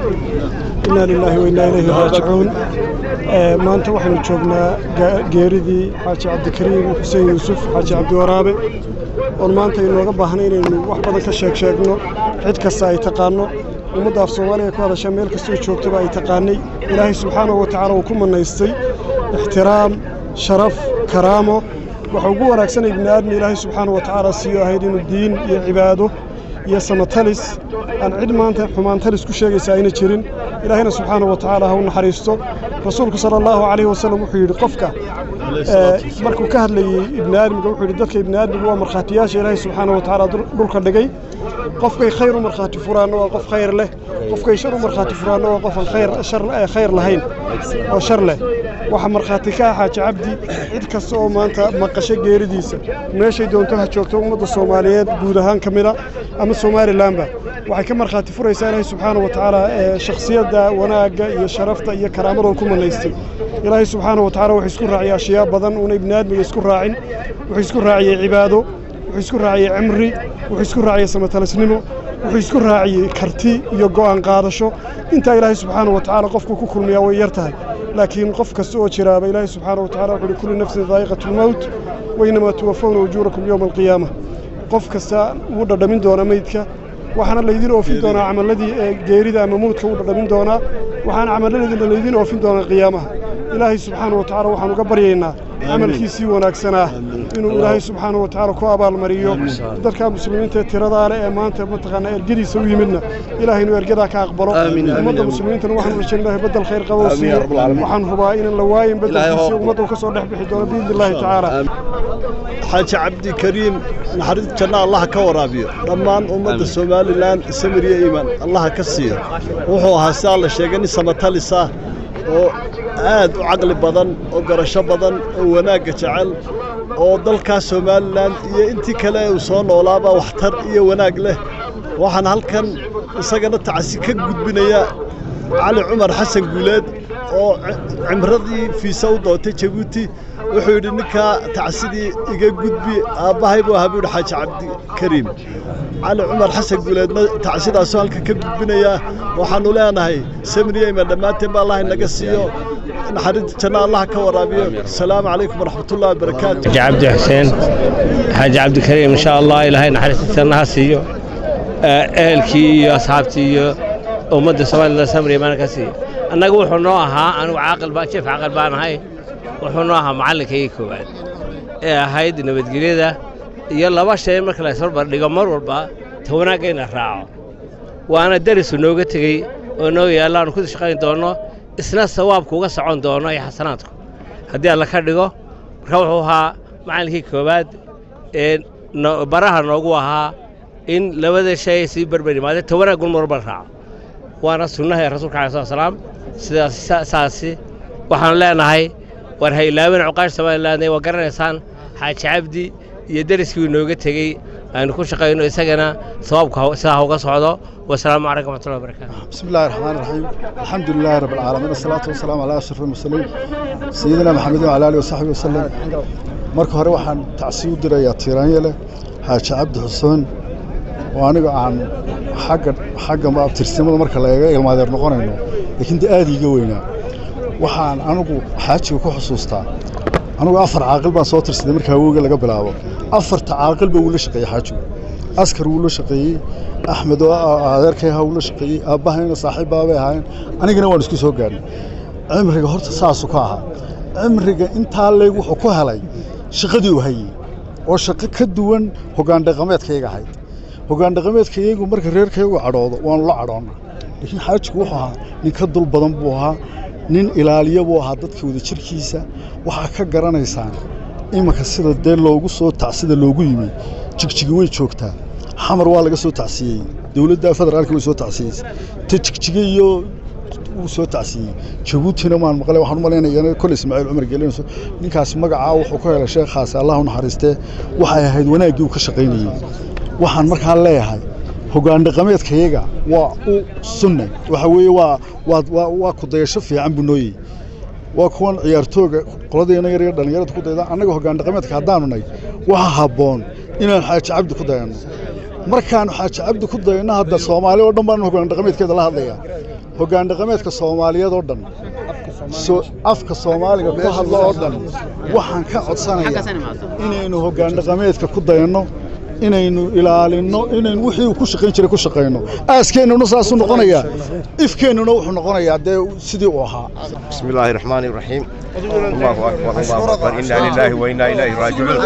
inaa lilaahi wa innaa ilayhi raajicuun maanta waxaynu joognaa geeridii xaaji cabdikariim xuseen yuusuf xaaji cabdiwaraabe oon maanta inooga baahna inaynu wax badan ka sheeg sheegno cid kasta ay taqaanno ummadda af soomaaliya ku hadasha meel kastoo joogtaba ay taqaanay ilaahay subxaanahu wa tacaala uu ku mannaystay ixtiraam sharaf karaamo waxa ugu wanaagsanay bini aadmi ilaahay subxaana wa tacaala siiyo ahayd inuu diin iyo cibaado iyo samatalis aan cid maanta xumaantalis ku sheegaysa ayna jirin ilaahayna subxaana wa tacaala ha u naxariisto rasuulku sala allahu calayhi wasallam wuxuu yidhi qofka markuu ka hadlayey ibni aadmiga wuxuu yidhi dadka ibni aadmiga waa markhaatiyaasha ilaahay subxaana wa tacaala dhulka dhigay qofkay khayr u markhaati furaanna waa qof khayr leh qofkay shar u markhaati furaanna waa qof aan khayr shar khayr lahayn oo shar leh waxa markhaati ka ah xaaji cabdi cid kasta oo maanta maqasho geeridiisa meeshay doonto ha joogto ummadda soomaaliyeed guud ahaan ka mida ama somalilanba waxay ka markhaati furaysaa ilaahay subxaana wa tacaala shakhsiyadda wanaagga iyo sharafta iyo karaamada ku manaystay ilaahay subxaana wa tacaala wuxuu isku raaciyay ashyaa badan uuna ibni aadmiga isku raacin wuxuu isku raaciyey cibaado wuxuu isku raaciyey cimri wuxuu isku raaciyey samatalisnimo wuxuu isku raaciyey karti iyo go'aan qaadasho intaa ilaahay subxaana wa tacaala qofku ku kulmiyaa way yar tahay laakiin qof kasta oo jiraaba ilaahay subxaana wa tacala wuxuu uhi kullu nafsin daa'iqatu lmowt wainamaa tuwafawna ujuurakum yowma alqiyaama qof kasta wuu dhadhamin doonaa meydka waxaana laydin oofin doonaa camalladii geerida ama mawdka wuu dhadhamin doonaa waxaana camalladeedina laydin oofin doonaa qiyaamaha ilaahay subxaana wa tacala waxaan uga baryaynaa camalkiisii wanaagsanaa inuu ilaahay subxaana wa tacaala ku abaalmariyo dadka muslimiinta ee tiradaa leh ee maanta mataqaanaa ergadiisa u yimidna ilaahay inuu ergadaa ka aqbalo ummadda muslimiintana waxaan rajayn ilahay bedel khayr qabo siiyo waxaan hubaa inaan la waayin bedelkiisi ummadda uu ka soo dhex bixi doono biidni illaahi tacaala xaaji cabdikariim naxariis janna allaha ka waraabiyo dhammaan ummadda somalilan samir iyo iimaan allaha ka siiyo wuxuu ahaa sidaa la sheegay nin samatalis ah oo aad u caqli badan oo garasho badan oo wanaagga jecel oo dalkaas somalilan iyo intii kale uu soo noolaaba waxtar iyo wanaag leh waxaan halkan isagana tacsi ka gudbinaya cali cumar xasan guuleed oo cimradii fiisa u doontay jabuuti wuxuu yidhi ninkaa tacsidii iga gudbi aabbahay buu ahaa buu yidhi xaaji cabdikariim cali cumar xasan guuleedna tacsidaasoo halka ka gudbinaya waxaannu leenahay samriyeyma dhammaanteen ba allah inaga siiyo naxariista janna allah ka waraabiyo asalaamu calaykum waraxmatullahi wabarakaatu xaaji cabdi xuseen xaaji cabdikariim insha allah ilaahay naxariista jannaha siiyo ehelkii iyo asxaabtii iyo ummadda soomaalida samriya maana ka siiyo annaga wuxuu noo ahaa anigu caaqil baa jeef caaqil baan ahay wuxuu noo ahaa macallinkaygii koowaad ee ahayd nabadgelyada iyo laba shay marka la isbarbar dhigo mar walba ta wanaagga ina raaco waana darisu nooga tegey oo noo yaalla aanu ku shaqayn doonno isna sawaabku uga socon doono iyo xasanaadku haddii alla ka dhigo marka wuxuu ahaa macallinkii koowaad ee baraha noogu ahaa in labada shay ay sii barbar yimaadeen ta wanaaggun marba raaco waana sunnaha ee rasuulka alai slat salaam sidaas saasi waxaanu leenahay war ha ilaawin cuqaash somaliland waa garanaysaan xaaji cabdi iyo deriskii inooga tegey aynu ku shaqayno isagana sawaabku sidaa uga socdo wasalaamu calaykum waxmatullahi wabarakaatu بسم الله الرحمن الرحيم الحمد لله رب العالمين الصلاة والسلام على أشرف المرسلين سيدنا محمد وعلى آله وصحبه وسلم marka hore waxaan tacsiib u dirayaa tiiraanyale xaaji cabdi xuseen oo aniga aan xagga xagga abtirsimada marka la eega ilmaadeer noqonayno laakiin dee aad iiga weynaa waxaan anigu xaajiga ku xusuustaa anigu afar caaqil baan soo tirsaday marka awowga laga bilaabo afarta caaqil baa wuu la shaqeeyey xaajigu askar wuu la shaqeeyey axmed oo adeerkay ahaa wuu la shaqeeyey aabbahayna saaxiib baabay ahaayeen anigana waan isku soo gaarnay cimriga horta saasuu ka ahaa cimriga intaa leeg wuxuu ku helay shaqadii uu hayey oo shaqo ka duwan hoggaan dhaqameedkayga ahayd hoggaan dhaqameedkayagu marka reerkaygu cadhoodo waanu la cadhoonnaa laakiin xaajigu wuxuu ahaa nin ka dul badan buu ahaa nin ilaaliya buu ahaa dadka wada jirkiisa waxaa ka garanaysaan imanka sida dee loogu soo tacsida loogu yimi jigjigi way joogtaa xamar waa laga soo tacsiyey dowladda federaalka way soo tacsiyeysay ta jigjige iyo wuu soo tacsiyey jabuutina maan maqlay waxaan u malaynaya kole ismaaciil cumar gelinayso ninkaas magacaa wuxuu ka helay sheekhaasi allah u naxariistee waxay ahayd wanaaggii uu ka shaqaynayey waxaan markaa leeyahay hoggaan dhaqameedkayaga waa u sunne waxa weeye waa waa waa waa ku dayasho fiican buu nooyey waa kuwan ciyaartooga qoladeena yar yar dhallinyarada ku dayda annaga hoggaan dhaqameedka haddaanu nay waxa habboon inaan xaaji cabdi ku dayanno markaanu xaaji cabdi ku dayanno hadda soomaali oo dhan baan hoggaan dhaqameedkeeda la hadlayaa hoggaan dhaqameedka soomaaliyeed oo dhan afka soomaaliga ku hadlo oo dhan waxaan ka codsanayaa inaynu hoggaan dhaqameedka ku dayanno inaynu ilaalinno inaynu wixii uu ku shaqayn jiray ku shaqayno aaskeenuna saasuu noqonayaa ifkeennuna wuxuu noqonayaa dee sidii uu ahaa بسم الله الرحمن الرحيم الله أكبر الله أكبر إنا لله وإنا إليه راجعون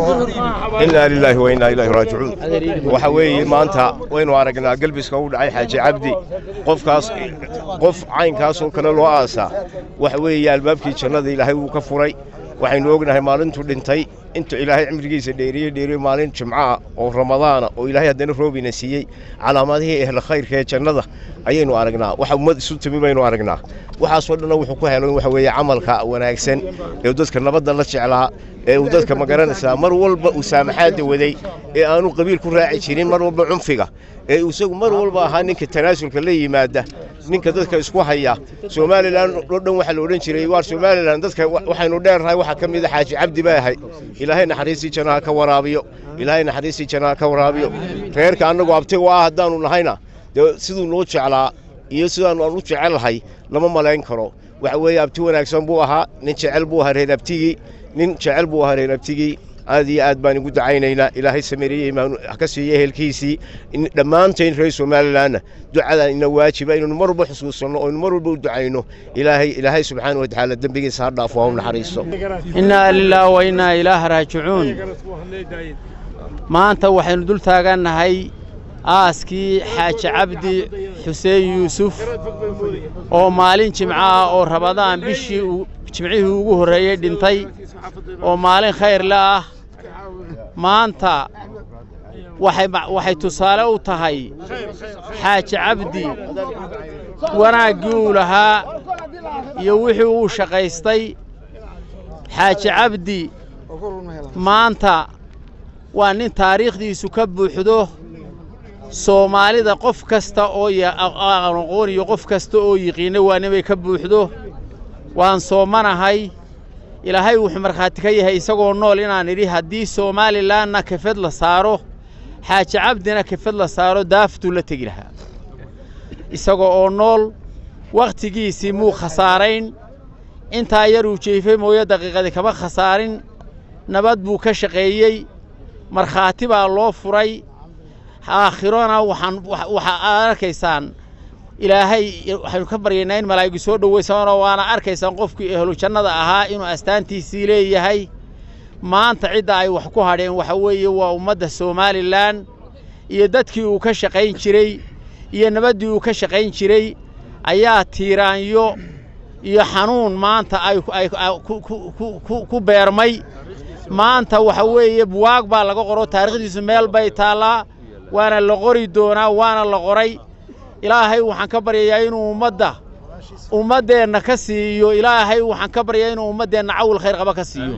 إنا لله وإنا إليه راجعون وحوي ما أنت وين وارجنا قلبي سكود عي حاجة عبدي قف كاس قف عين كاس وكل الواسع وحوي يا الباب كي شنو ذي لهي وكفري waxaynu ognahay maalintuu dhintay intuu ilaahay cimrigiisa dheeriye dheeriye maalin jimcaha oo ramadaana oo ilaahay haddana roobina siiyey calaamadihii ehla khayrka ee jannada ayaynu aragnaa waxa ummad isu timi baynu aragnaa waxaasoo dhanna wuxuu ku helan waxa weeye camalka wanaagsan ee uu dadka nabadda la jeclaa ee uu dadka magaranaysaa mar walba uu saamaxaadda waday ee aanu qabiil ku raaci jirin mar walba cunfiga ee isagu mar walba ahaa ninka tanaasulka la yimaada ninka dadka isku haya somalilan oo dhan waxaa la odhan jiray waar somalilan dadka waxaynu dheernahay waxaa ka mid a xaaji cabdi baa ahay ilaahay naxariistii jannaha ka waraabiyo ilaahay naxariistii jannaha ka waraabiyo reerka annagu abtiga ah haddaanu nahayna dee siduu noo jeclaa iyo sidaanu aan u jecellahay lama malayn karo waxa weeye abti wanaagsan buu ahaa nin jecel buu ahaa reer abtigii nin jecel buu ahaa reer abtigii aad iyo aad baan igu dacaynaynaa ilaahay sameeriye imaan ka siiya ehelkiisii dhammaantayn reer somalilanna ducadan ina waajiba inaynu mar walba xusuusanno oo aynu mar walba u ducayno ilaahay ilaahay subxaana wa tacaala dembigiisa ha dhaafo ha u naxariisto innaa lilaahi wa innaa ilaaha raajicuun maanta waxaynu dul taagannahay aaskii xaaji cabdi xuseen yuusuf oo maalin jimco ah oo rabadaan bishii jimcihii ugu horreeyey dhintay oo maalin khayr le ah maanta waxay tusaale u tahay xaaji cabdi wanaaggii uu lahaa iyo wixii uu shaqaystay xaaji cabdi maanta waa nin taariikhdiisu ka buuxdo soomaalida qof kasta oo aqoon iyo qof kasta oo yiqiinna waa ninbay ka buuxdo waan soomanahay ilaahay wuxuu markhaati ka yahay isagoo nool inaan idhi haddii soomalilanna kafed la saaro xaaji cabdina kafed la saaro daaftuu la tegi lahaa isagoo oo nool wakhtigiisii muu khasaarayn intaa yaruu jeefay mooyo daqiiqadii kama khasaarin nabad buu ka shaqeeyey markhaati baa loo furay aakhirona waxaan waxaa arkaysaan ilaahay waxaynu ka baryaynaa in malaa'igu soo dhowaysanoo waana arkaysaan qofkii ehlu jannada ahaa inuu astaantiisii leeyahay maanta cidda ay wax ku hadheen waxa weeye waa ummadda somalilan iyo dadkii uu ka shaqayn jiray iyo nabaddii uu ka shaqayn jiray ayaa tiiraanyo iyo xanuun maanta ay ku beermay maanta waxa weeye buwaag baa laga qoro taariikhdiisu meel bay taallaa waana la qori doonaa waana la qoray ilaahay waxaan ka baryayaa inuu ummadda ummaddeenna ka siiyo ilaahay waxaan ka baryayaa inuu ummaddeenna cawil khayr qaba ka siiyo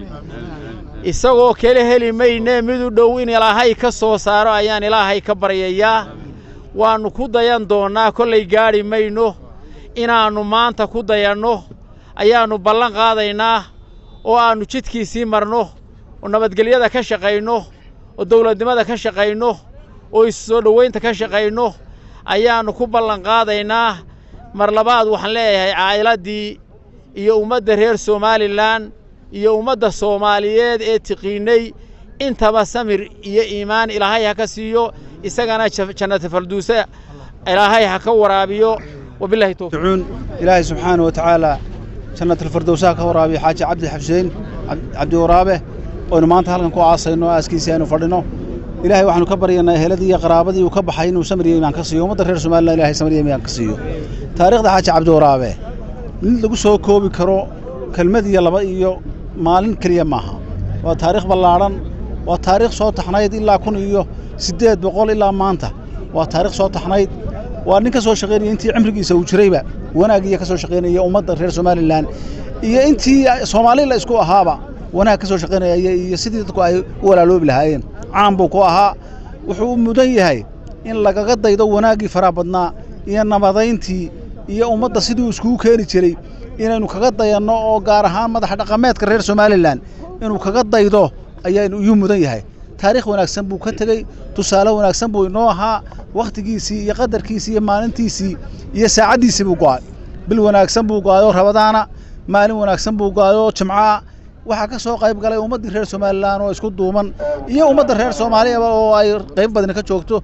isagoo kale heli mayne midu dhow in ilaahay ka soo saaro ayaan ilaahay ka baryayaa waannu ku dayan doonnaa kollay gaadhi mayno inaannu maanta ku dayanno ayaannu ballan qaadaynaa oo aannu jidkiisii marno oo nabadgelyada ka shaqayno oo dawladnimada ka shaqayno oo isu soo dhowaynta ka shaqayno ayaannu ku ballan qaadaynaa mar labaad waxaan leeyahay caa'iladdii iyo ummadda reer somalilan iyo ummadda soomaaliyeed ee tiqiinnay intaba samir iyo iimaan ilaahay ha ka siiyo isagana jannata farduuse ilaahay ha ka waraabiyo wabillahi towfiiq ilaahay subxaanahu wa tacaala jannat alfirdowsaha ka waraabiyo xaaji cabdi xuseen cabdi waraabe oynu maanta halkan ku aasayno aaskiisii aynu fadhino ilaahay waxaanu ka baryaynaa eheladii iyo qaraabadii uu ka baxay inuu samriya imaan ka siiyo ummadda reer somalilan ilahay samriya imaan ka siiyo taariikhda xaaji cabdi waraabe mid lagu soo koobi karo kelmad iyo laba iyo maalin keliya maaha waa taariikh ballaadhan waa taariikh soo taxnayd ilaa kun iyo siddeed boqol ilaa maanta waa taariikh soo taxnayd waa nin ka soo shaqaynaya intii cimrigiisa uu jirayba wanaagiiya ka soo shaqaynaya ummadda reer somalilan iyo intii soomaali la isku ahaaba wanaag ka soo shaqaynaya iyo sidii dadku ay u walaaloobi lahaayeen caan buu ku ahaa wuxuu mudan yahay in lagaga daydo wanaaggii faraha badnaa iyo nabadayntii iyo ummadda sidii uu iskugu keeni jiray inaynu kaga dayanno oo gaar ahaan madaxa dhaqameedka reer somalilan inuu kaga daydo ayaanu iyuu mudan yahay taariikh wanaagsan buu ka tegey tusaale wanaagsan buu inoo ahaa wakhtigiisii iyo qadarkiisii iyo maalintiisii iyo saacaddiisii buu go'ay bil wanaagsan buu go'ayoo rabadaana maalin wanaagsan buu go'ayoo jimca'a waxaa ka soo qayb galay ummaddii reer somalilan oo isku duuman iyo ummadda reer soomaaliyaba oo ay qayb badani ka joogto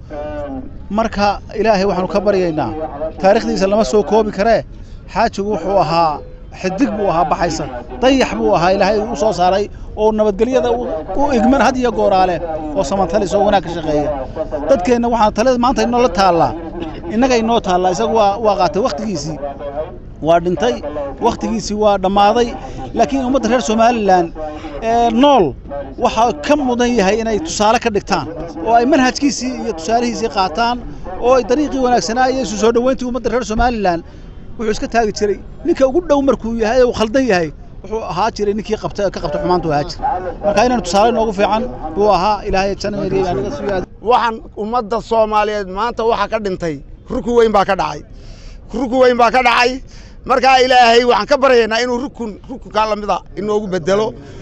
marka ilaahay waxaanu ka baryaynaa taariikhdiisa lama soo koobi karee xaajigu wuxuu ahaa xidig buu ahaa baxaysa dayax buu ahaa ilaahay u soo saaray oo nabadgelyada u igman had iyo gooraale oo samantalis oo wanaag ka shaqeeya dadkeenna waxaa talada maanta inoola taallaa innaga inoo taallaa isagu waa waa qaatay wakhtigiisii waa dhintay wakhtigiisii waa dhammaaday laakiin ummadda reer somalilan ee nool waxaa ka mudan yahay inay tusaale ka dhigtaan oo ay manhajkiisii iyo tusaalihiisii qaataan oo ay dariiqii wanaagsanaa iyo isu soo dhoweyntii ummadda reer somalilan wuxuu iska taagi jiray ninka ugu dhow markuu yahay uu khaldan yahay wuxuu ahaa jiray ninkii qabta ka qabta xumaantu ahaa jiray marka inaan tusaale noogu fiican buu ahaa ilaahay janameriya baa naga siiyo waxaan ummadda soomaaliyeed maanta waxa ka dhintay rukun weyn baa ka dhacay rukun weyn baa ka dhacay markaa ilaahay waxaan ka baryaynaa inuu rukun rukunkaa lamida inoogu bedelo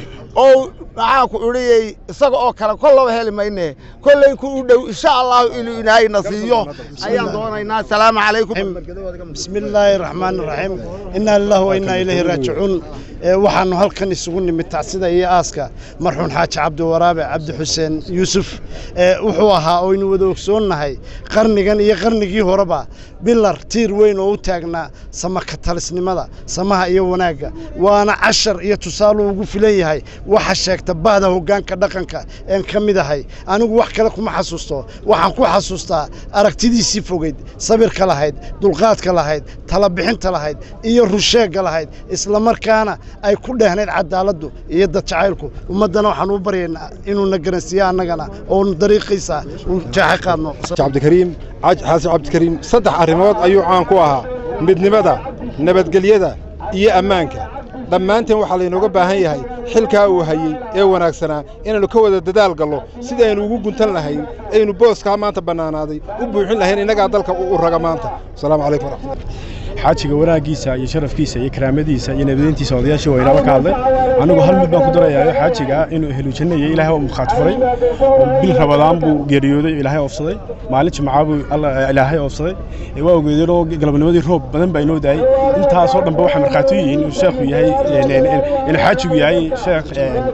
oo maxaa ku idhiyey isaga oo kale kollaba heli mayne kollay ku u dhow insha allahu inuu ilaahayna siiyo ayaan doonaynaa asalaamu calaykum bismi illaahi raxmaan raxiim innaa lillahi wa innaa ilayhi raajicuun waxaannu halkan isugu nimid tacsida iyo aaska marxuun xaaji cabdiwaraabe cabdi xuseen yuusuf wuxuu ahaa oynu wada ogsoonnahay qarnigan iyo qarnigii horeba bilar tiir weyn oo u taagnaa samaka talisnimada samaha iyo wanaagga waana cashar iyo tusaaluu ugu filan yahay waxa sheegta bahda hoggaanka dhaqanka een ka mid ahay anigu wax kale kuma xasuusto waxaan ku xasuustaa aragtidiisii fogeyd sabirka lahayd dulqaadka lahayd talabixinta lahayd iyo rusheegga lahayd islamarkaana ay ku dheehnayd cadaaladdu iyo dad jacaylku ummaddana waxaan u baryaynaa inuuna garansiiyo annagana oo dariiqiisa uu jaaxe qaadno cabdikariim xaasan cabdikariim saddex arrimood ayuu caan ku ahaa midnimada nabadgelyada iyo ammaanka dhammaanteen waxaa laynooga baahan yahay xilkaa uu hayey ee wanaagsanaa inaynu ka wada dadaal gallo sida aynu ugu guntan lahayn aynu booskaa maanta bannaanaaday u buuxin lahayn innagaa dalka u raga maanta asalaamu calaykum waraxmatullahi xaajiga wanaaggiisa iyo sharafkiisa iyo karaamadiisa iyo nabadayntiisa odayaashii waynaaba ka hadlay anigu hal mid baan ku darayaa xaajiga inuu ehlu janno iyo ilaahay waa mukhaati furay oo bil rabadaan buu geeriyooday oo ilaahay oofsaday maalin jimcaa buu ilaahay oofsaday waa ogeedeen oo galabnimadii roob badan baa inoo daayey intaasoo dhanba waxay markhaati u yihiin inuu sheekhu yahay inuu xaajigu yahay sheekh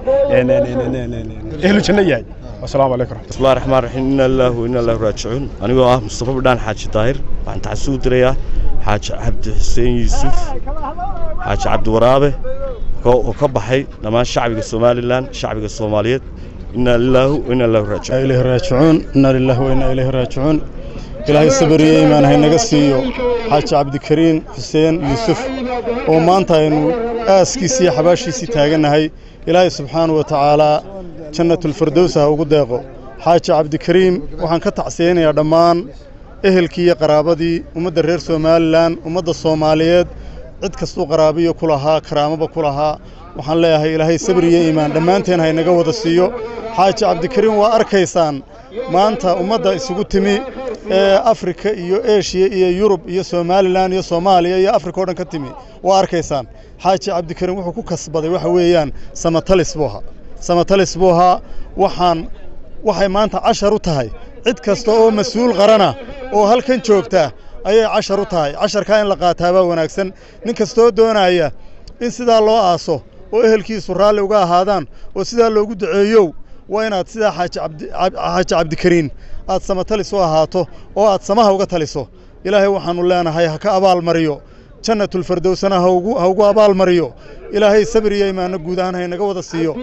ehlu janno yahay والسلام عليكم ورحمة بسم الله الرحمن الرحيم إن الله وإنا الله راجعون أنا هو مصطفى بدان حاج طاهر وعن تحسود دريا حاج عبد حسين يوسف حاج عبد ورابه وكبحي لما شعبك الصومالي لان شعبك الصوماليات إنا لله وإنا الله راجعون إليه راجعون إنا لله وإنا إليه راجعون ilaahay sabariye imaan haynaga siiyo xaaji cabdikariin xuseen yuusuf oo maanta aynu aaskiisii iyo xabaashiisii taagannahay ilaahay subxaanahu wa tacaalaa jannatulfirdows ha ugu deeqo xaaji cabdikariim waxaan ka tacsiyeynayaa dhammaan ehelkii iyo qaraabadii ummadda reer somalilan ummadda soomaaliyeed cid kastuu qaraabiyo ku lahaa karaamaba ku lahaa waxaan leeyahay ilaahay sabriyo iimaan dhammaanteen haynaga wada siiyo xaaji cabdikariim waa arkaysaan maanta ummadda isugu timi ee afrika iyo eshiya iyo yurub iyo somalilan iyo soomaaliya iyo afrika oo dhan ka timi waa arkaysaan xaaji cabdikariim wuxuu ku kasbaday waxa weeyaan samatalis buu ahaa samatalis buu ahaa waxaan waxay maanta cashar u tahay cid kasta oo mas-uul qarana oo halkan joogta ayay cashar u tahay casharkaa in la qaataabaa wanaagsan nin kastoo doonaya in sidaa loo aaso oo ehelkiisu raalli uga ahaadaan oo sidaa loogu duceeyow waa inaad sidaa xaaji cabdikariin aad samatalis u ahaato oo aad samaha uga taliso ilaahay waxaannu leenahay ha ka abaalmariyo jannatulfardowsana ha ugu abaalmariyo ilaahay sabir iyo imaanno guud ahaan haynaga wada siiyo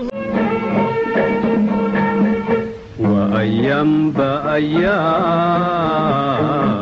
وأيام بأيام